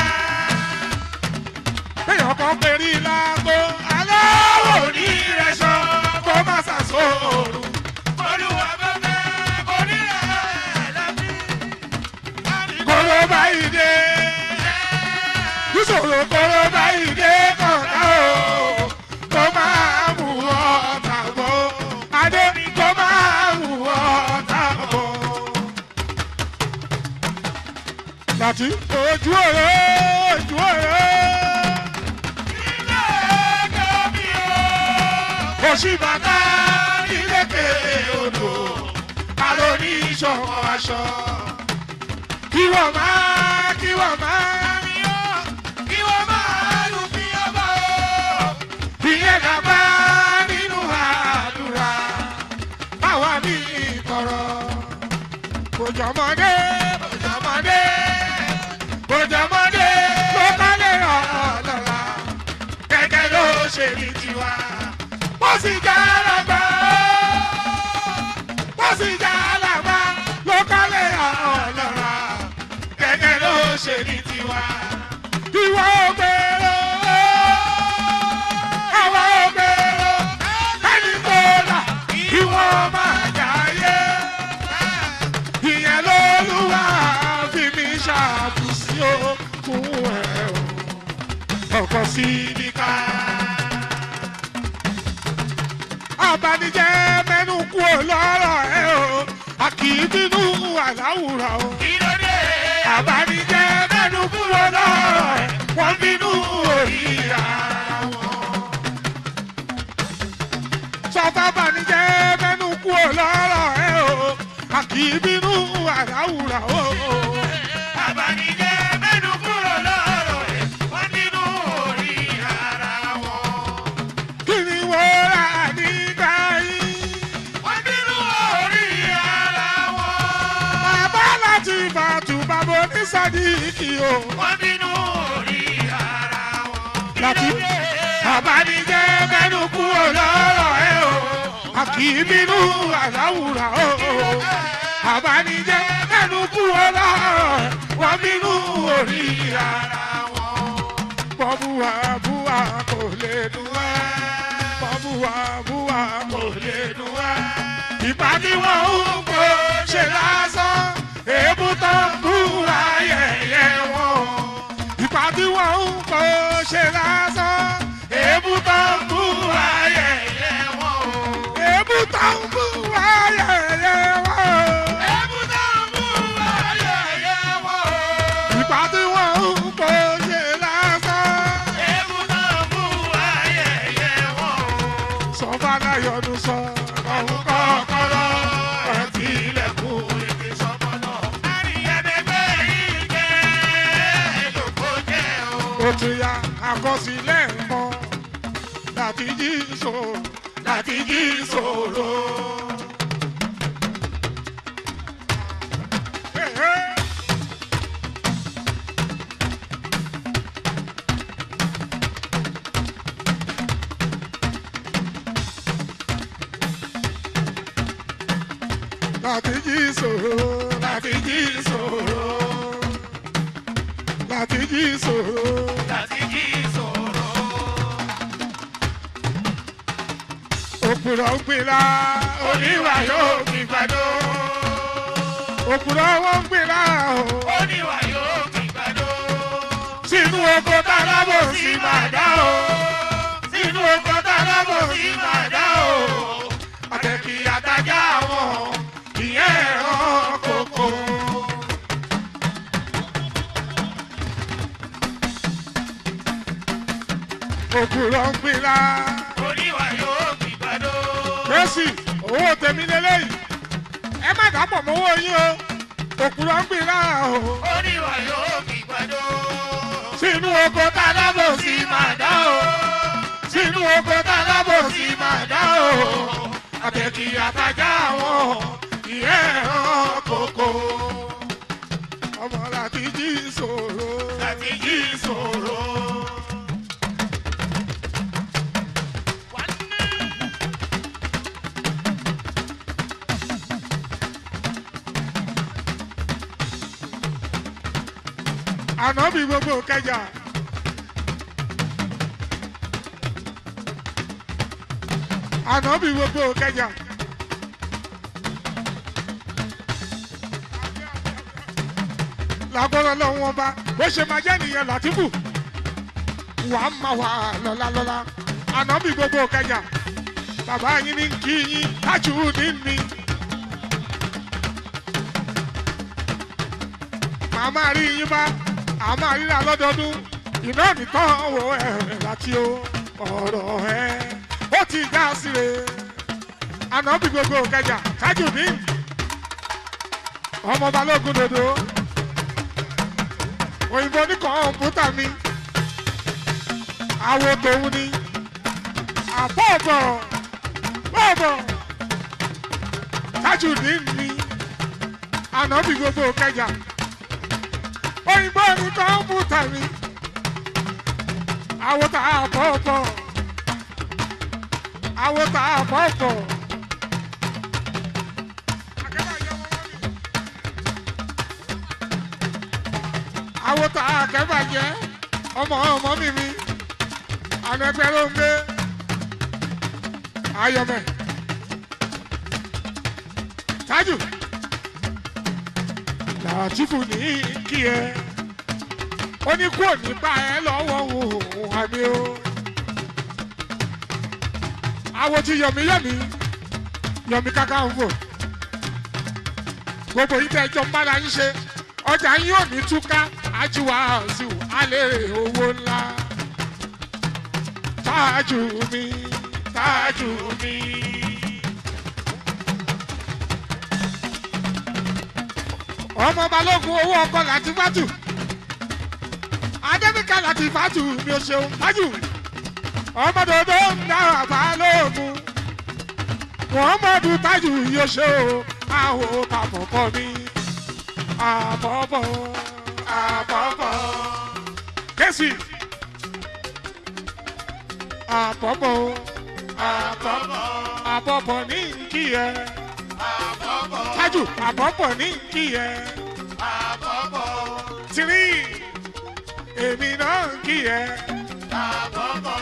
èèyàn kan perí lágbo aláwọ̀ ní ìrẹsọ kó má ṣàṣòro. olúwa bá fẹ́ kó ní ẹ̀ lẹ́bí. kóró báyìí dé ìṣòro kóró báyìí dé kọ̀ọ̀dá o kó máa mú ọ̀tá bọ̀ adé kó máa mú ọ̀tá bọ̀. láti ojú ọ̀rọ̀ ojú ọ̀rọ̀. òṣìbàtà nílẹ̀kẹ̀ odò kálọ̀ ní ìṣọ̀kan aṣọ. kí wọ́n máa kí wọ́n máa ní ọ́ kí wọ́n máa lù bí ọba o. ìyẹn dàgbà nínú àdúrà báwa ní ìtọ̀rọ̀. kòjọ́mọdé kòjọ́mọdé kòjọ́mọdé ló kálẹ̀ ọ̀lọ́lá gẹ́gẹ́ ló ṣe ní tiwa wọ́n sì já alàgbà wọ́n sì já alàgbà ló kálẹ̀ ọ̀lọ́ra gẹ́gẹ́ ló ṣe ní tiwa. ìwọ ògbèrò àwa ògbèrò ẹni tó là ìwọ máa jáyé. ìyẹn lÓlúwa fi mi ṣàbùsí ó fún ẹ o ọkọ sí ní ká abanijẹ́ mẹ́nu kú ò lọ́rọ̀ ẹ o a kì í bínú àláwùrọ̀ o. Kílódé? abanijẹ́ mẹ́nu kú ò lọ́rọ̀ ẹ wọ́n bínú orí ara wọn. sọfá abanijẹ́ mẹ́nu kú ò lọ́rọ̀ ẹ o a kì í bínú àláwùrọ̀ o. Àbánijẹ́ mẹ́nu kúrò lọ́rọ̀ ẹ̀, wọ́n nínú orí ara wọn. kí ni wọ́n rà nígbà yìí. Wọ́n nínú orí ara wọn. bàbá láti bàtú bàbá onísàdíkì o. Wọ́n nínú orí ara wọn. láti àbánijẹ́ mẹ́nu kúrò lọ́rọ̀ ẹ o a kì í bínú àláwùrà o àbánijẹ́ mẹ́nu kúrò lọ́rọ̀ ẹ wọ́n bínú orí ara wọn. bọ́búwa búwa kò lè dùn wá bọ́búwa búwa kò lè dùn wá. ìgbà tí wọ́n ń kó ṣe lásán èébú tó ń búra yẹ̀yẹ́ wọn. ìgbà tí wọ́n ń kó ṣe lásán èébú tó ń búra yẹ̀yẹ́ wọn. èébú tó ń búra yẹ̀yẹ́ wọn. Èébú tó ń bú ayẹyẹ wọn. ìgbà tí wọ́n ń kó ṣe lásán. Èébú tó ń bú ayẹyẹ wọn. sọ́fàdà yọdún sọ ọ̀hún kọ́kọ́rọ́ ẹ̀tí ilẹ̀kùn. Ìdí sọ́kọ́nà. Àríyànbẹ́gbẹ́ yìí jẹ́ èlòkó jẹ́ o. ó tún ya àkọsílẹ̀ mọ́ láti jí ìṣòro láti jí ìṣòro. láti jí ìṣòro láti jí ìṣòro láti jí ìṣòro. Láti jí ìṣòro. òpùrọ̀ ń gbìlá oníwà yóò fi gbàdó. òpùrọ̀ wọn ń gbìlá o Oníwà yóò fi gbàdó. sínú oko tálábò sí màdá o. Sínú oko tálábò sí màdá o. àtẹ̀kì àtajà wọn ìyẹn ẹ̀rọ kòkó. òpùrọ̀ ń gbìlá Oníwà yóò fi gbàdó. kérésì owó tèmi lélẹ́yìí ẹ má dàpọ̀ mọ́wọ́ yín o òpùrọ̀ ń gbìlá o. Oníwà yóò fi gbàdó. sínú oko tálábò sí màdá o. sínú oko tálábò sí màdá o. àtẹ̀kì àtajà wọn ìyẹn ẹ̀rọ kòkó. ọmọ láti jí ìṣòro. Láti jí ìṣòro. ànábì gbogbo kẹjà. ànábì gbogbo kẹjà. lágbọ́dọ̀ lọ́wọ́ wọn bá bó ṣe máa jẹ́ nìyẹn látìfù wà á máa wà lọ́la lọ́la ànábì gbogbo kẹjà bàbá yín ní kí yín tájú ní mi. màá máa rí yín bá a máa ríra lọ́dọọdún iná nìkan wo ẹ̀rẹ̀ láti o ọ̀rọ̀ ẹ̀ ó ti já síre ànábì gbogbo kẹjà tájú ní ọmọ balógun dòdò òyìnbó ní kọ̀ǹpútà mi àwo tòun ni àbọ̀bọ̀ bọ̀bọ̀ tájú ní mi ànábì gbogbo kẹjà òyìnbó ní kọ̀ǹpútà mi àwo tà àbọ̀bọ̀ àwo tà àbọ̀bọ̀. àwọn tá a kẹfà jẹ ọmọ ọmọ mi mi ànẹgbẹ ló ń gbé ayọmẹ tájù làtìfù ní kí ẹ ó ní kú òní bá ẹ lọ́wọ́ òun àmì o àwọn tí yọmí yọmí yọmí káká ń fò gbogbo yìí tẹ ẹjọ ń bára yín ṣe ọjà yín ò ní túká ajíwá ọ̀sùn alẹ́ owó ńlá. tájú mi tájú mi. ọmọ balógun owó ọkọ láti fàtù adébíkà láti fàtù mi ò ṣeun tájú ọmọ dòdò ń dára balógun muhammadu tájú yóò ṣe o àwọn kàfọ̀kọ́ mi àbọ̀bọ̀ àbọ̀bọ̀ kẹ́sì àbọ̀bọ̀ Àbọ̀bọ̀. àbọ̀bọ̀ ní kí ẹ Àbọ̀bọ̀. tájù àbọ̀bọ̀ ní kí ẹ Àbọ̀bọ̀. tìrí èmi náà ń kí ẹ àbọ̀bọ̀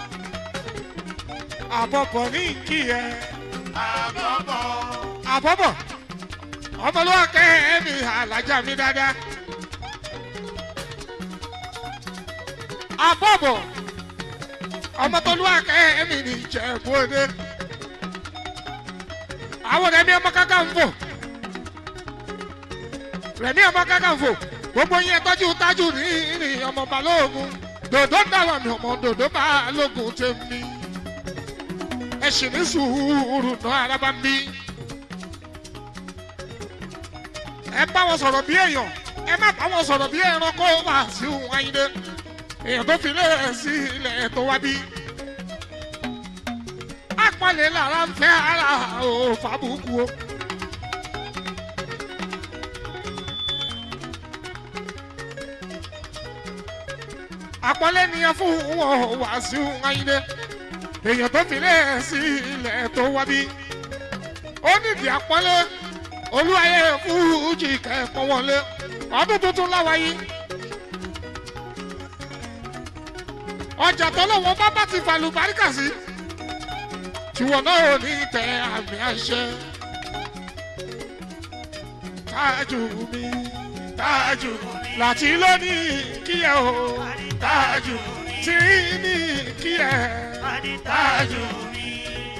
àbọ̀bọ̀ ní ń kí ẹ àbọ̀bọ̀ àbọ̀bọ̀ ọmọlúwa kẹ́ ẹ̀mí alájà mi dáadáa àbọ̀bọ̀ ọmọtọ́lúwa kẹ́ ẹ̀mí ní ìjẹ̀bú òde àwọn rẹ̀mí ọmọ kankan ń fò rẹ̀mí ọmọ kankan ń fò gbogbo yẹn tọ́jú tájú ní ní ọmọ balógun dòdó dáwọ̀ mi ọmọ dòdó balógun tèmi ẹ sì ní sùúrù náà arábá ń bí ẹ bá wọn sọ̀rọ̀ bí èèyàn ẹ má bá wọn sọ̀rọ̀ bí ẹranko wà sí òun ayíǹde èèyàn tó fi lé sí ilẹ̀ tó wá bí. apọ̀lẹ̀ lára ń fẹ́ ara ò fàbùkù o. apọ̀lẹ̀ nìyẹn fún wọn wá sí òun ayíǹde èèyàn tó fi lé sí ilẹ̀ tó wá bí. ó nídìí apọ̀lẹ̀ olúwayé fújì kẹ́ẹ̀pọ̀ wọlé ọdún tuntun láwáyé. ọjà tọ́lọ́wọ́ bá bá ti fàlù báríkà sí tiwọn náà ò ní tẹ àmì àṣẹ. tájú mi tájú láti lónìí kíyẹ o tájú tí ní kíyẹ tájú mi.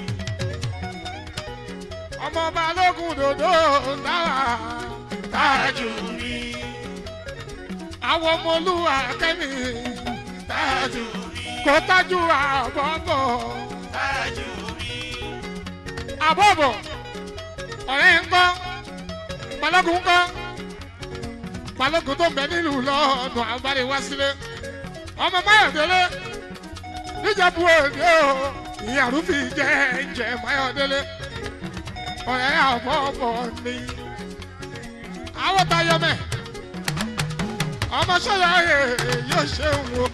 ọmọ balógun dòdò náà tájú mi. àwọn ọmọ olúwa kẹ́mi tájú kò tájú àbọ̀bọ̀ tájú mi àbọ̀bọ̀ ọ̀rẹ́ ń kọ́ balógun ń kọ́ balógun tó ń bẹ nílùú lọ́ọ̀nù àbálẹ̀ wá sílé ọmọ máyọ̀délé níjẹ̀bú òde o ìyàrúfin jẹ́ ẹ̀jẹ̀ máyọ̀délé ọ̀rẹ́ àbọ̀bọ̀ ni àwọn tayọmẹ ọmọ sọyà yóò ṣe ń wo.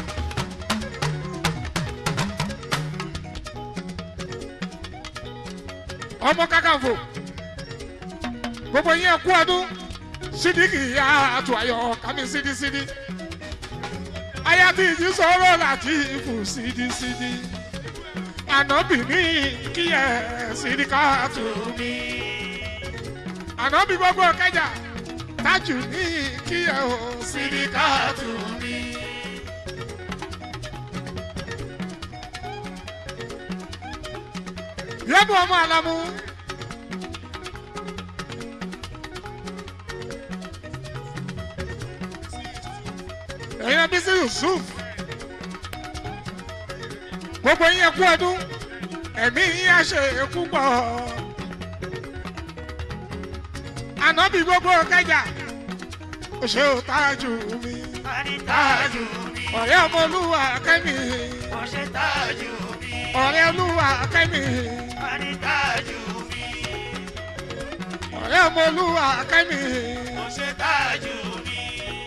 ọmọ kakanfò gbogbo yẹn kú ọdún sídìkì ya àtò ayọ kàmí sídìsídì ayati ìjì sọ̀rọ̀ láti ìfù sídìsídì ànábì ní kíyẹ sídìkà tù mí ànábì gbogbo kẹjà tájù ní kíyẹ o sídìkà tù mí. yẹ́nu ọmọ àlámú. ẹ̀yin ẹbí sí yusuf gbogbo yín ẹkú ọdún ẹ̀mí yín á ṣe ẹkú pọ̀ ànábì gbogbo kẹjà ṣé o tájú mi tájú mi ọ̀rẹ́ ọmọ olúwa kẹ́mi ọ̀ṣẹ́ tájú mi ọ̀rẹ́ olúwa kẹ́mi tájú mi ọ̀rẹ́ ọmọ olúwa kẹ́mi ọ̀ṣẹ́ tájú mi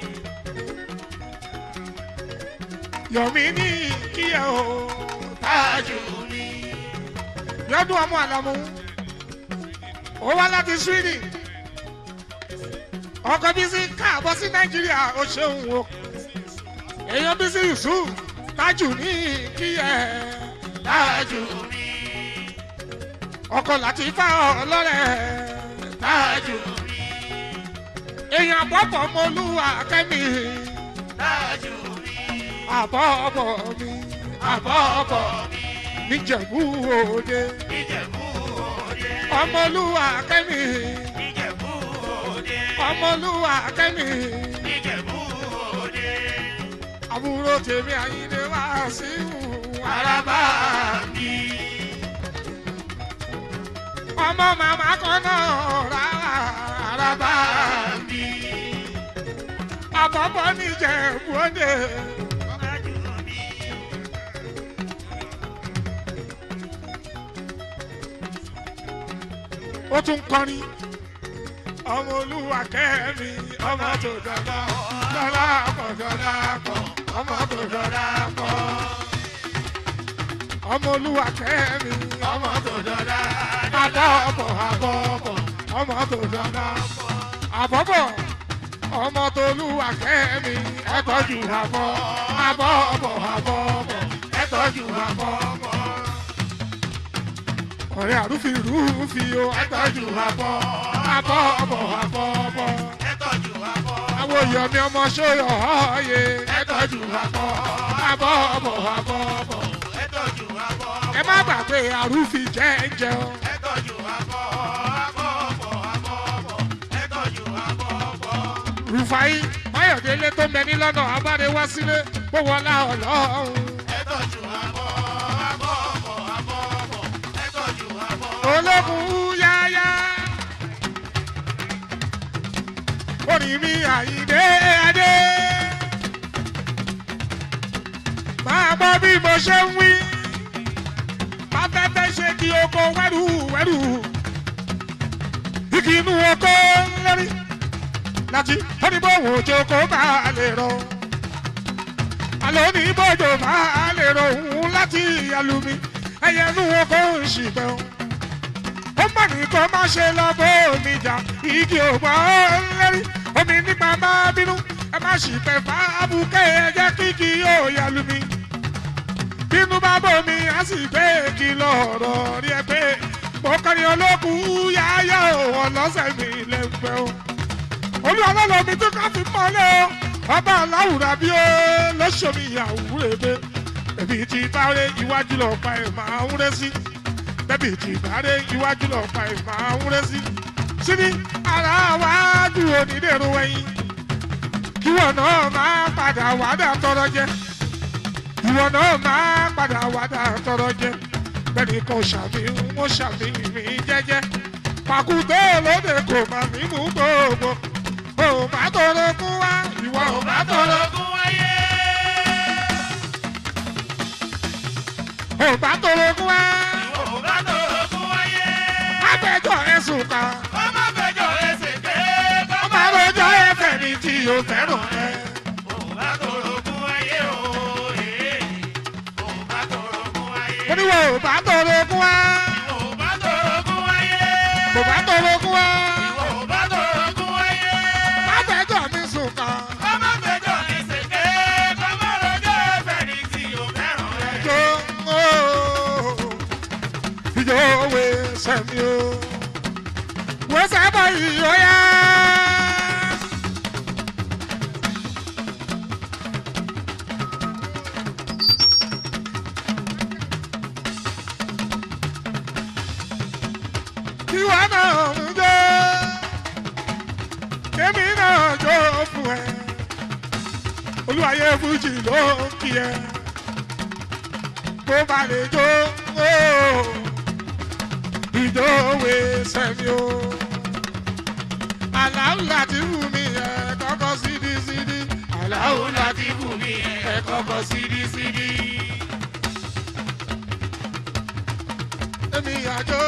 yọ̀mí ní kíyẹ̀ o tájú mi yọdún ọmọ àlámú ó wá láti sweden ọkọ bísí káàbọ̀ sí nàìjíríà ó ṣeun o èèyàn bísí yusuf tájù ní kíyẹ̀ tájú mi ọkọ láti fá ọlọ́rẹ̀ tájú mi èèyàn àbọ̀bọ̀ ọmọlúwa kẹ́mi tájú mi àbọ̀bọ̀ mi àbọ̀bọ̀ mi níjẹ̀bú òde ìjẹ̀bú òde ọmọlúwa kẹ́mi ìjẹ̀bú òde ọmọlúwa kẹ́mi ìjẹ̀bú òde àbúrò tèmi àyíndé wá sí araba mi ọmọ màmá kan náà rárá araba mi àbọ̀bọ̀ níjẹ̀bú òde tájú mi ó tún kọrin ọmọ olúwa kẹ́mi ọmọ tó dọ̀dọ̀ dọ́là pọ̀ dọ́là pọ̀ ọmọ tó dọ̀dọ̀ pọ̀ ọmọ olúwa kẹ́mi ọmọ tó dọ̀dọ̀ àbọ̀bọ̀ àbọ̀bọ̀ ọmọ tó dọ̀dọ̀ àbọ̀bọ̀ ọmọ tolúwa kẹ́mi ẹ tọ́jú àbọ̀ àbọ̀ ọ̀bọ̀ àbọ̀ ọ̀bọ̀ ẹ tọ́jú àbọ̀ ọ̀bọ̀. ọ̀rẹ́ àrùfin rúfin o ẹ tọ́jú àbọ̀ àbọ̀ ọ̀bọ̀ àbọ̀ ọ̀bọ̀. ẹ tọ́jú àbọ̀. àwọn yọ̀mí ọmọ sóyọ̀ ọ̀ọ́yẹ ẹ tọ́jú àbọ̀ àbọ̀ ọ̀bọ̀ àbọ̀ ọ̀bọ̀. ẹ tọ́jú àbọ̀. ẹ má gbàgbé àrùfin jẹ́ ń jẹun. ẹ tọ́jú àbọ̀. àbọ̀ ọ̀bọ̀ àbọ̀ ọ̀bọ̀. ẹ tọ́jú àbọ̀ ọ̀bọ̀. rufai mayọ̀délé tó mẹ́ni lọ́nà abáde wá sílé gbówó ọlá ọlọ́run. ẹ tọ́jú àbọ̀. àbọ̀ ọ̀bọ̀ àbọ̀ ọ̀bọ̀. ẹ tọ́jú àbọ̀. ológun yáyá. orin mi àyíndé adé. máa gbọ́ bí mo ṣe ń wí. má fẹ́fẹ́ ṣe kí oko wẹ́rù wẹ́rù. igi inú oko lórí. láti oníbòwò joko bá lè rọ. àlọ́ oníbòjò bá lè rọ òun láti alumi. ẹyẹ inú oko ń ṣìpẹ́ o ó mọ̀ ní kó má ṣe lọ bó omi jà igi ògbà lẹ́rí omi nípa má bínú ẹ má sì pẹ́ fábùkẹ́ ẹ jẹ́ kíkì yóò yàlú mi. bínú bá bómi á sì gbé kí lọ́rọ̀ rí ẹ pé mo kọrin olókùn yáyá òwò lọ́sẹ̀ mi lẹ́gbẹ̀ẹ́ o. olú ọlọ́lọ́ mi tó ká fi mọ́lẹ̀ o ọba aláwùrà bí ó lọ́sọ̀mí ìyàwó rẹ̀ bẹ́ẹ̀ èmi ti bá rẹ iwájú lọ́ọ́ pa ẹ̀ máa ń rẹ́ sí bẹ́bí ti gbàdé iwájú lọ pa ìmọ̀ àwúrẹ́ sí. síbi ara wájú onídèrú ẹyin kíwọ náà máa padà wádà tọrọ jẹ ìwọ náà máa padà wádà tọrọ jẹ bẹ́ẹ̀ni kò ṣàfihàn mo ṣàfihàn mi jẹ́jẹ́ pàkúté lóde kò má mí mú gbogbo ò bá tọrọ kún wá ìwọ ò bá tọrọ Ológun wáyé. ò bá tọrọ kún wá Ò bá tológun wáyé. agbẹjọ ẹsùn kan. Ọmọ fẹjọ́ ẹsẹ̀ pé ó máa rojọ́ ẹ̀fẹ̀ ní tí o fẹ́ràn ẹ. Ò bá tológun wáyé o. ee. Ò bá tológun wáyé. mo ní wo ò bá tọrọ ogún wá. Ò bá tológun wáyé. kò bá tọrọ ogún wá. Ò bá tológun wáyé. lágbẹ́jọ́ mi sùn kan. Ọmọ fẹjọ́ ẹsẹ̀ pé ọmọ rojọ́ ẹ̀fẹ̀ ní tí o fẹ́ràn rẹ̀. ìjọ ooo ìjọ òwe sẹ́mi o. wọ́n sábà yìí ó yá. kí wọ́n náà ń jó kémi náà jó fún ẹ olúwayé fújì ló ń kí ẹ kó bá lè jó ooo ìjòwé sẹ́mi o aláwù láti wù mí ẹ kọ́kọ́ sídìí sídìí aláwù láti wù mí ẹ kọ́kọ́ sídìí sídìí. èmi àjò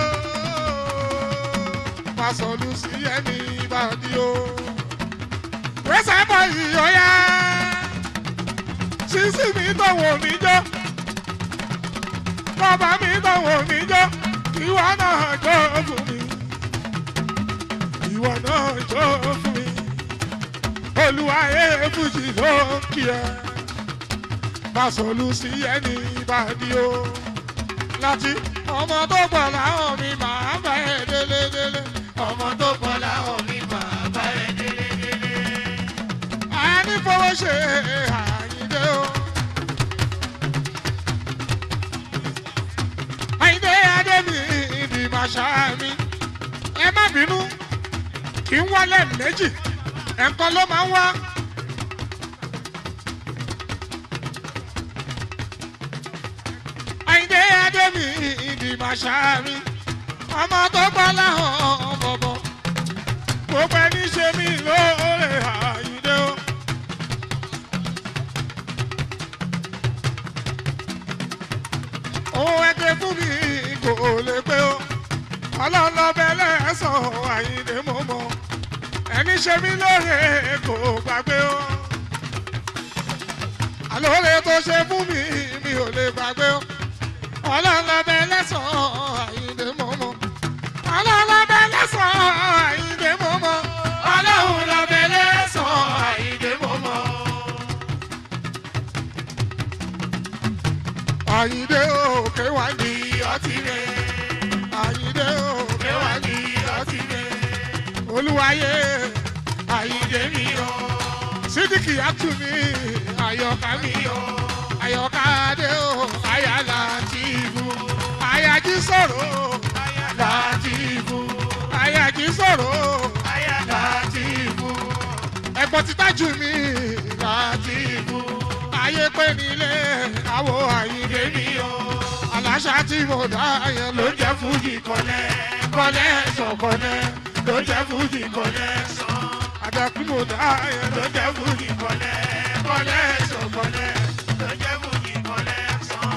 pàṣọlù sí ẹni ìbàdí o. wẹ́sẹ̀ bọ̀ yìí ọ̀yá sísí mi tọ̀wọ̀ mi jọ́ bàbá mi tọ̀wọ̀ mi jọ́ ìwọ náà jọ́ fún mi ìwọ náà jọ́ fún mi olúwa èébùjì ló ń kí ẹ pàṣọlù sí ẹni ìbàdí o láti ọmọ tó pọ̀ láwọn mi máa bá ẹ délé délé ọmọ tó pọ̀ láwọn mi máa bá ẹ délé délé. a ní fowó ṣe àyíndé o. àyíndé adémi ìdí màṣá mi ẹ má bínú kí n wálé méjì ẹ̀kan ló máa ń wá. àyíndé adémi ìdí màṣá mi ọmọ tó gbọ́ láhàn bọ̀bọ̀ gbogbo ẹni ṣe mí lóore àyíndé o. òun ẹgbẹ́ fún mi kò lè pé o ọlọ́lọ́bẹ lẹ́sàn àyíndé mo mọ̀ ẹni ṣe mí lóore kò gbàgbé o. àlóore tó ṣe fún mi mi ò lè gbàgbé o ọlọ́lọ́bẹ lẹ́sàn-án àyíndé mọ́mọ́ ọlọ́lọ́bẹ lẹ́sàn-án àyíndé mọ́mọ́ ọlọ́run lọ́bẹ lẹ́sàn-án ayé àyíndé mi o sídìkì àtúmí àyọkà mi o àyọkà adé o àyàlà tìbú àyàjí sọ̀rọ̀ látìbú àyàjí sọ̀rọ̀ látìbú ẹ̀gbọ́n ti tájú mi látìbú ayé pé nílé àwọ̀ àyíndé mi o aláṣà tí mo dá yẹn ló jẹ́ fújì kọ́lẹ́ kọ́lẹ́ sọ̀kọ́lẹ́ ló jẹ́ fújì kọ́lẹ́ sàn àdàkùn mo dá yẹn ló jẹ́ fújì kọ́lẹ́ kọ́lẹ́ sọ̀kọ́lẹ́ ló jẹ́ fújì kọ́lẹ́ sàn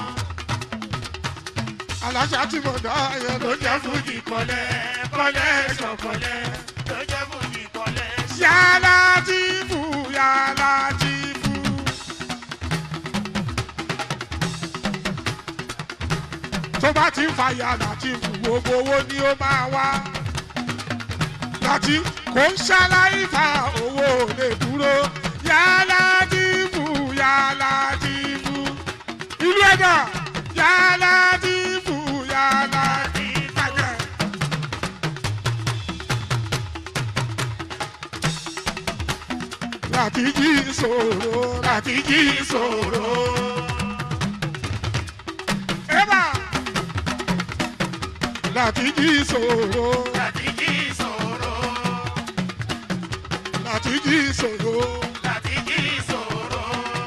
aláṣà tí mo dá yẹn ló jẹ́ fújì kọ́lẹ́ kọ́lẹ́ sọ̀kọ́lẹ́ ló jẹ́ fújì kọ́lẹ́ sàn. yàrá tí fù yàrá tí fù. tó bá ti ń fa yàrá tí fù gbogbo owó ni ó máa wá. láti kò ń ṣaláì fa owó lè dúró yàrá tí fù yàrá tí fù. ìlú ẹ̀dá yàrá tí fù yàrá tí fàjẹ́. láti jí ìṣòro láti jí ìṣòro. Eba! láti jí ìṣòro láti jí ìṣòro láti jí ìṣòro láti jí ìṣòro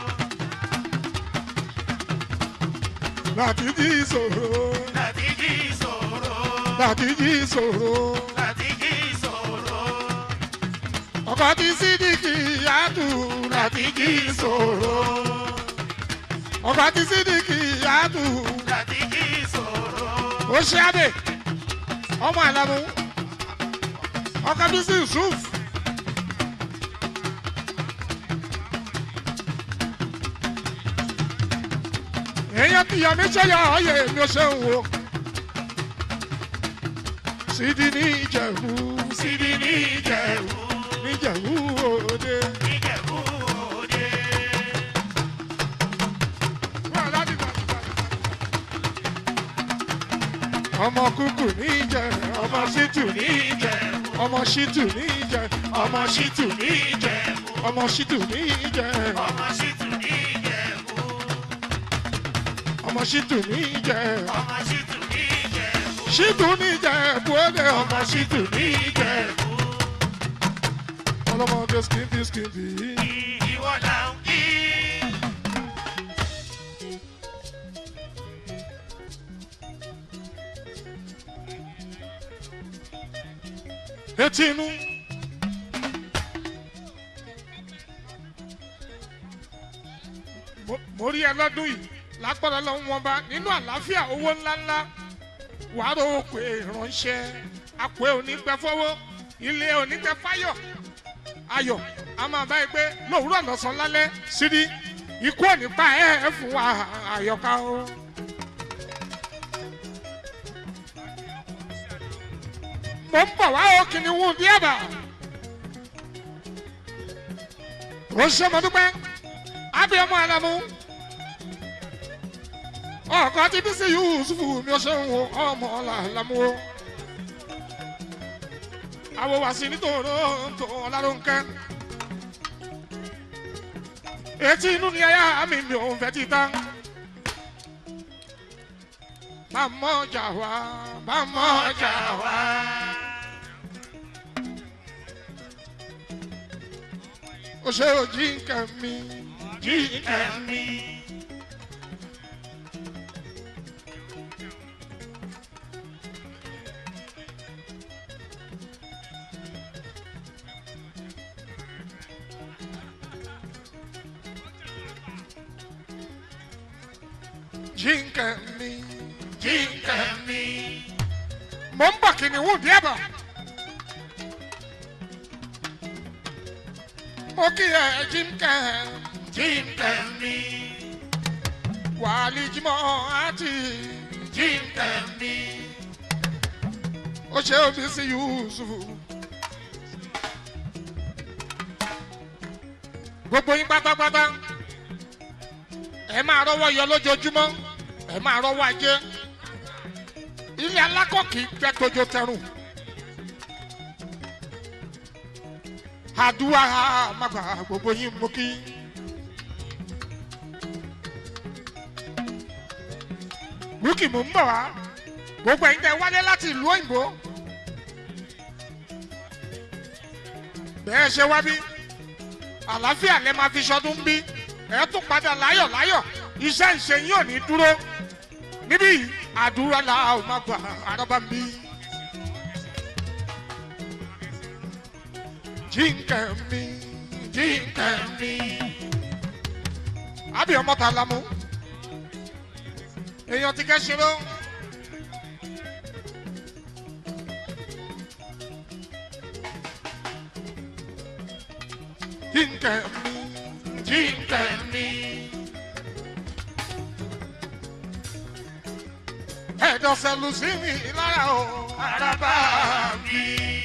láti jí ìṣòro láti jí ìṣòro láti jí ìṣòro. láti jí ìṣòro ọkọ tí sídìkì yàtù láti jí ìṣòro. ọkọ tí sídìkì yàtù láti jí ìṣòro ó ṣe àdè ọmọ àlàmú ọkọ bísí yusuf. èèyàn tí yọ mí ṣẹyọ ọyẹ mi ò ṣe ń wo. sídi ní ìjẹ̀bú sídi ní ìjẹ̀bú níjẹ̀bú òde. níjẹ̀bú òde ọmọ kúkú níjẹ ọmọ ṣítù níjẹ ọmọ ṣítù níjẹ ọmọ ṣítù níjẹ ọmọ ṣítù níjẹ ọmọ ṣìtù níjẹ̀bú ọmọ ṣítù níjẹ ọmọ ṣìtù níjẹ̀bú ṣítù níjẹ buwọ́dẹ ọmọ ṣítù níjẹ ọlọmọdé skimpi skimpi ìwọ là ń kí etí inú. Mo- mo rí ẹ lọ́dún yìí lágbára lọ́wọ́ wọn bá nínú àlàáfíà owó ńláńlá wàá rò ó pé ìránṣẹ́ àpò onígbẹ́fọ́wọ́ ilé onígbẹ́fáyọ̀ ayọ̀ a máa bá ẹ pé lówùúrọ̀ lọ́sàn-án lálẹ́ sírí ikú ò ní pa ẹ́ ẹ fún wa àyọ̀ká o. mo ń bọ̀ wá o kìnìún bí ẹ̀bà. ó ṣe mo dúpẹ́ abiyamọ alamu ọkọ tí bí sí yusufu mi ò ṣe ń wo ọmọ làlámú o. àwọ̀ wá sí nítorí tó ọlárúnkẹ́. etí inú ni ẹyà mi mi ò fẹ́ ti tán. bá mọ̀ ọjà wá bá mọ̀ ọjà wá. ó ṣe òjì nǹkan mi jí nǹkan mi. jí nǹkan mi jí nǹkan mi. mo ń bọ̀ kìnìún díẹ̀ bọ̀. mo kí ẹ jí nǹkan jí nǹkan mi. wàhálì jimọ̀ àti jí nǹkan mi. ó ṣe omi sí yusuf. gbogbo yín pátápátá ẹ máa rọwọ́ yọ lójoojúmọ́ ẹ máa rọwọ́ ajé ilé alákọ̀ọ́kì gbẹ tójó tẹrùn àdúrà màgbà gbogbo yín mú kí. búkì mò ń bọ̀ wá gbogbo ẹ̀yin tẹ́ wálé láti ìlú òyìnbó. bẹ́ẹ̀ ṣe wá bí àlàáfíà lẹ máa fi ṣọdún bí ẹ tún padà láyọ̀ láyọ̀ iṣẹ́ ìṣe yín ò ní dúró níbí yìí àdúrà là ó máa gbà àrọ́bà ń bí. jíǹkẹ̀ mi jíǹkẹ̀ mi àbí ọmọ ta la mú èèyàn ti kẹ́ ṣe ló. jíǹkẹ̀ mi jíǹkẹ̀ mi. ẹ̀dọ̀ sẹ́lu sí mi lára o araba mi.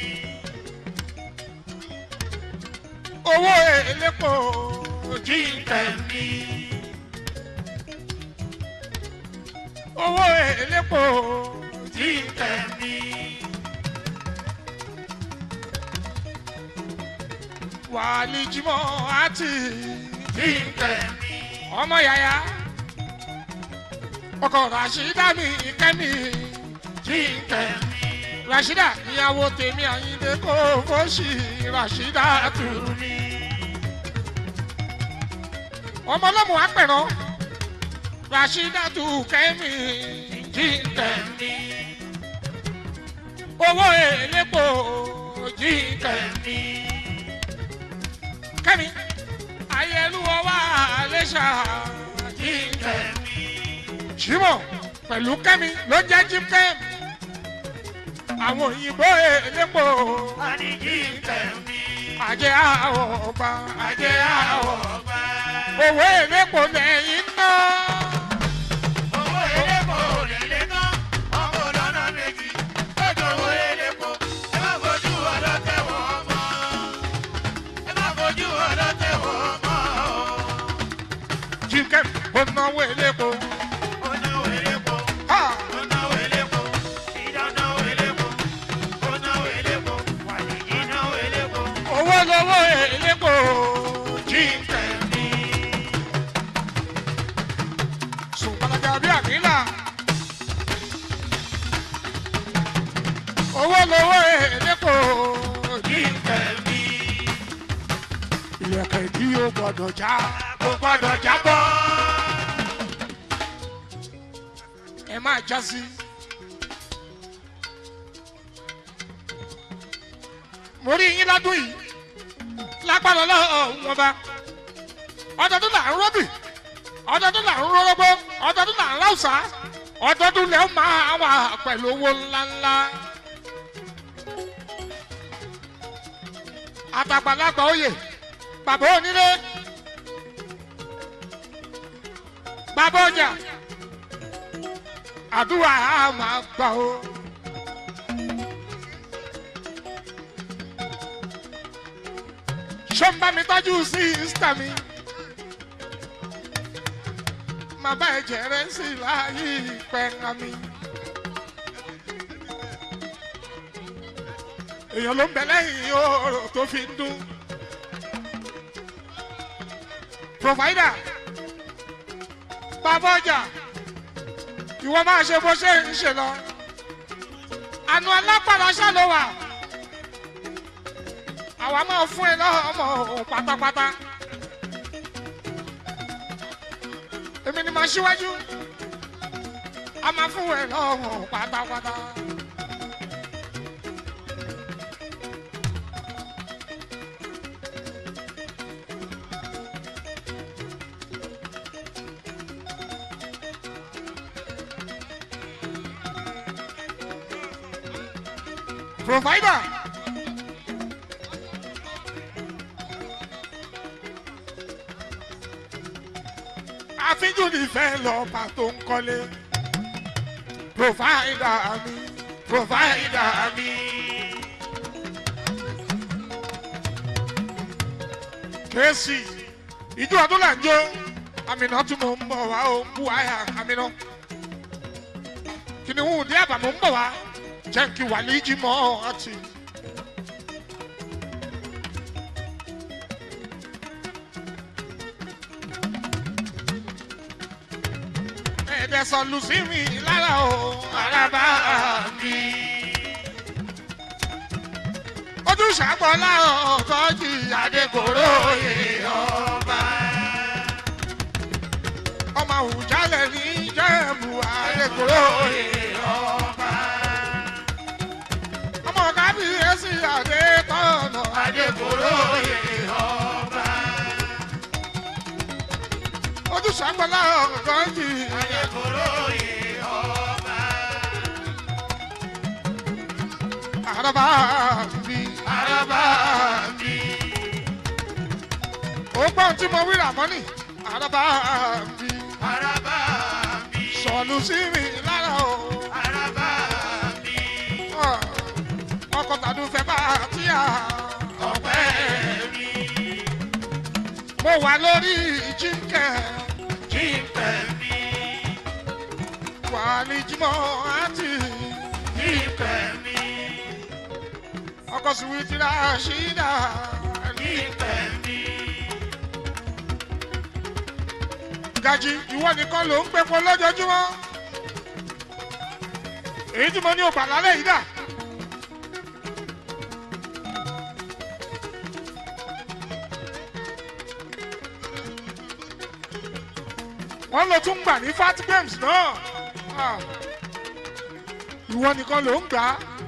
owó elépo jíǹkẹ̀ mi. owó elépo jíǹkẹ̀ mi. wàhálì jimọ̀ àti jíǹkẹ̀ mi. ọmọ yàyà ọkọ rasheeda mi kẹ́mi jíǹkẹ̀ mi. rasheeda ìyàwó tèmi àyíndé kò fọ́ọ̀ṣì rasheeda tù mí. ọmọ ọlọ́mù apẹ̀rọ rasheeda tù kẹ́mi jíǹkẹ̀ mi. owó èlépo jíǹkẹ̀ mi. kẹ́mi ayélujára wà lẹ́sà jíǹkẹ̀ mi jimoh pẹ̀lú kẹ́mi ló jẹ́ jim kẹ́m àwọn òyìnbó elépo Àníjí tẹ̀mí. àjẹ àwọ̀ ọba àjẹ àwọ̀ ọba. owó elépo lẹ́yìn náà Owó elépo nílé tán, ọmọ lọ́nà méjì. Lọ́jọ́ owó elépo, ẹ má fojú ọlọ́tẹ̀ wọ́n mọ́. Ẹ má fojú ọlọ́tẹ̀ wọ́n mọ́. jim kẹ́m ó náwó elépo Ó náwó elépo, ha ó náwó elépo. Ìdá náwó elépo, ó náwó elépo. Wàlíjì náwó elépo. owó lówó elépo jim kẹ́m Tẹ̀mí. sùn gbalaja bí àmìlà owó lówó elépo jim Tẹ̀mí. ilẹ̀kẹ̀ tí yóò gbọ́dọ̀ já Kò gbọ́dọ̀ jábọ́. ẹ máa já sí. mo rí yín lọ́dún yìí lágbára ọlọ́run wọn bá ọdọọdún là ń rọ́bì ọdọọdún là ń rọ́rọ́gbó ọdọọdún là ń ráùsà ọdọọdún lẹ́ máa wà pẹ̀lú owó ńláńlá. àtàgbàlagbà oyè bàbá onílé bàbá ọjà àdúrà á máa gbà ó. sọ́nbà mi tọ́jú sí ìsítà mi. màbá ẹ̀jẹ̀ rẹ̀ sì láàyè ìpẹ́ǹgà mi. èèyàn ló ń bẹ lẹ́yìn oòrò tó fi ń dún. provider bàbá ọjà ìwọ máa ṣe bó ṣe ń ṣe lọ. àánú alápàdà ṣàlọ́ wà àwa máa fún ẹ lọ́mọ òun pátápátá. èmi ni màá ṣíwájú a máa fún ẹ lọ́mọ òun pátápátá. provider. àfijù nífẹ̀ẹ́ lọ́ba tó ń kọ́lé. provider mi provider mi. kèésì ìjọ ọdún là ń jó àmìnà tún mò ń bọ̀ wá ó ń bú àyà àmìnà. kìnìún dí àbàmọ́ ń bọ̀ wá jẹ́ kí wàlíjì mọ́ ọtí. ẹ̀dẹ̀ sọ̀lù sí mi lára o araba mi. ojú ṣàgbọ́lá ọ̀tọ́jì adékòró ọba. ọmọ àwùjalẹ̀ ní jẹ́ẹ̀bù adékòró ọba. ọmọ kábíyèsí adétọ̀nà adékòró ọba. ojú ṣàgbọ́lá ọ̀tọ́jì araba mi. Araba mi. ó gbọ́n tí mo wí ràmọ́nì araba mi. Araba mi. sọ̀lù sí mi lára o. Araba mi. ọkọ̀ tàdú fẹ́ bá tíyà. Ọpẹ́ mi. mo wà lórí jíǹkẹ́ Jíǹpẹ̀ mi. wà ní jímọ̀ àti Jíǹpẹ̀ mi. ọkọ̀ sùwìtì rà ṣídà. Jíǹpẹ̀ mi. gàjí ìwọ nìkan ló ń pẹpọ lójoojúmọ́. èyí tí mo ní ògbà lálẹ́ yìí dà. wọ́n lọ tún gbà ní fat games náà. Ah. ìwọ nìkan ló ń gbà á.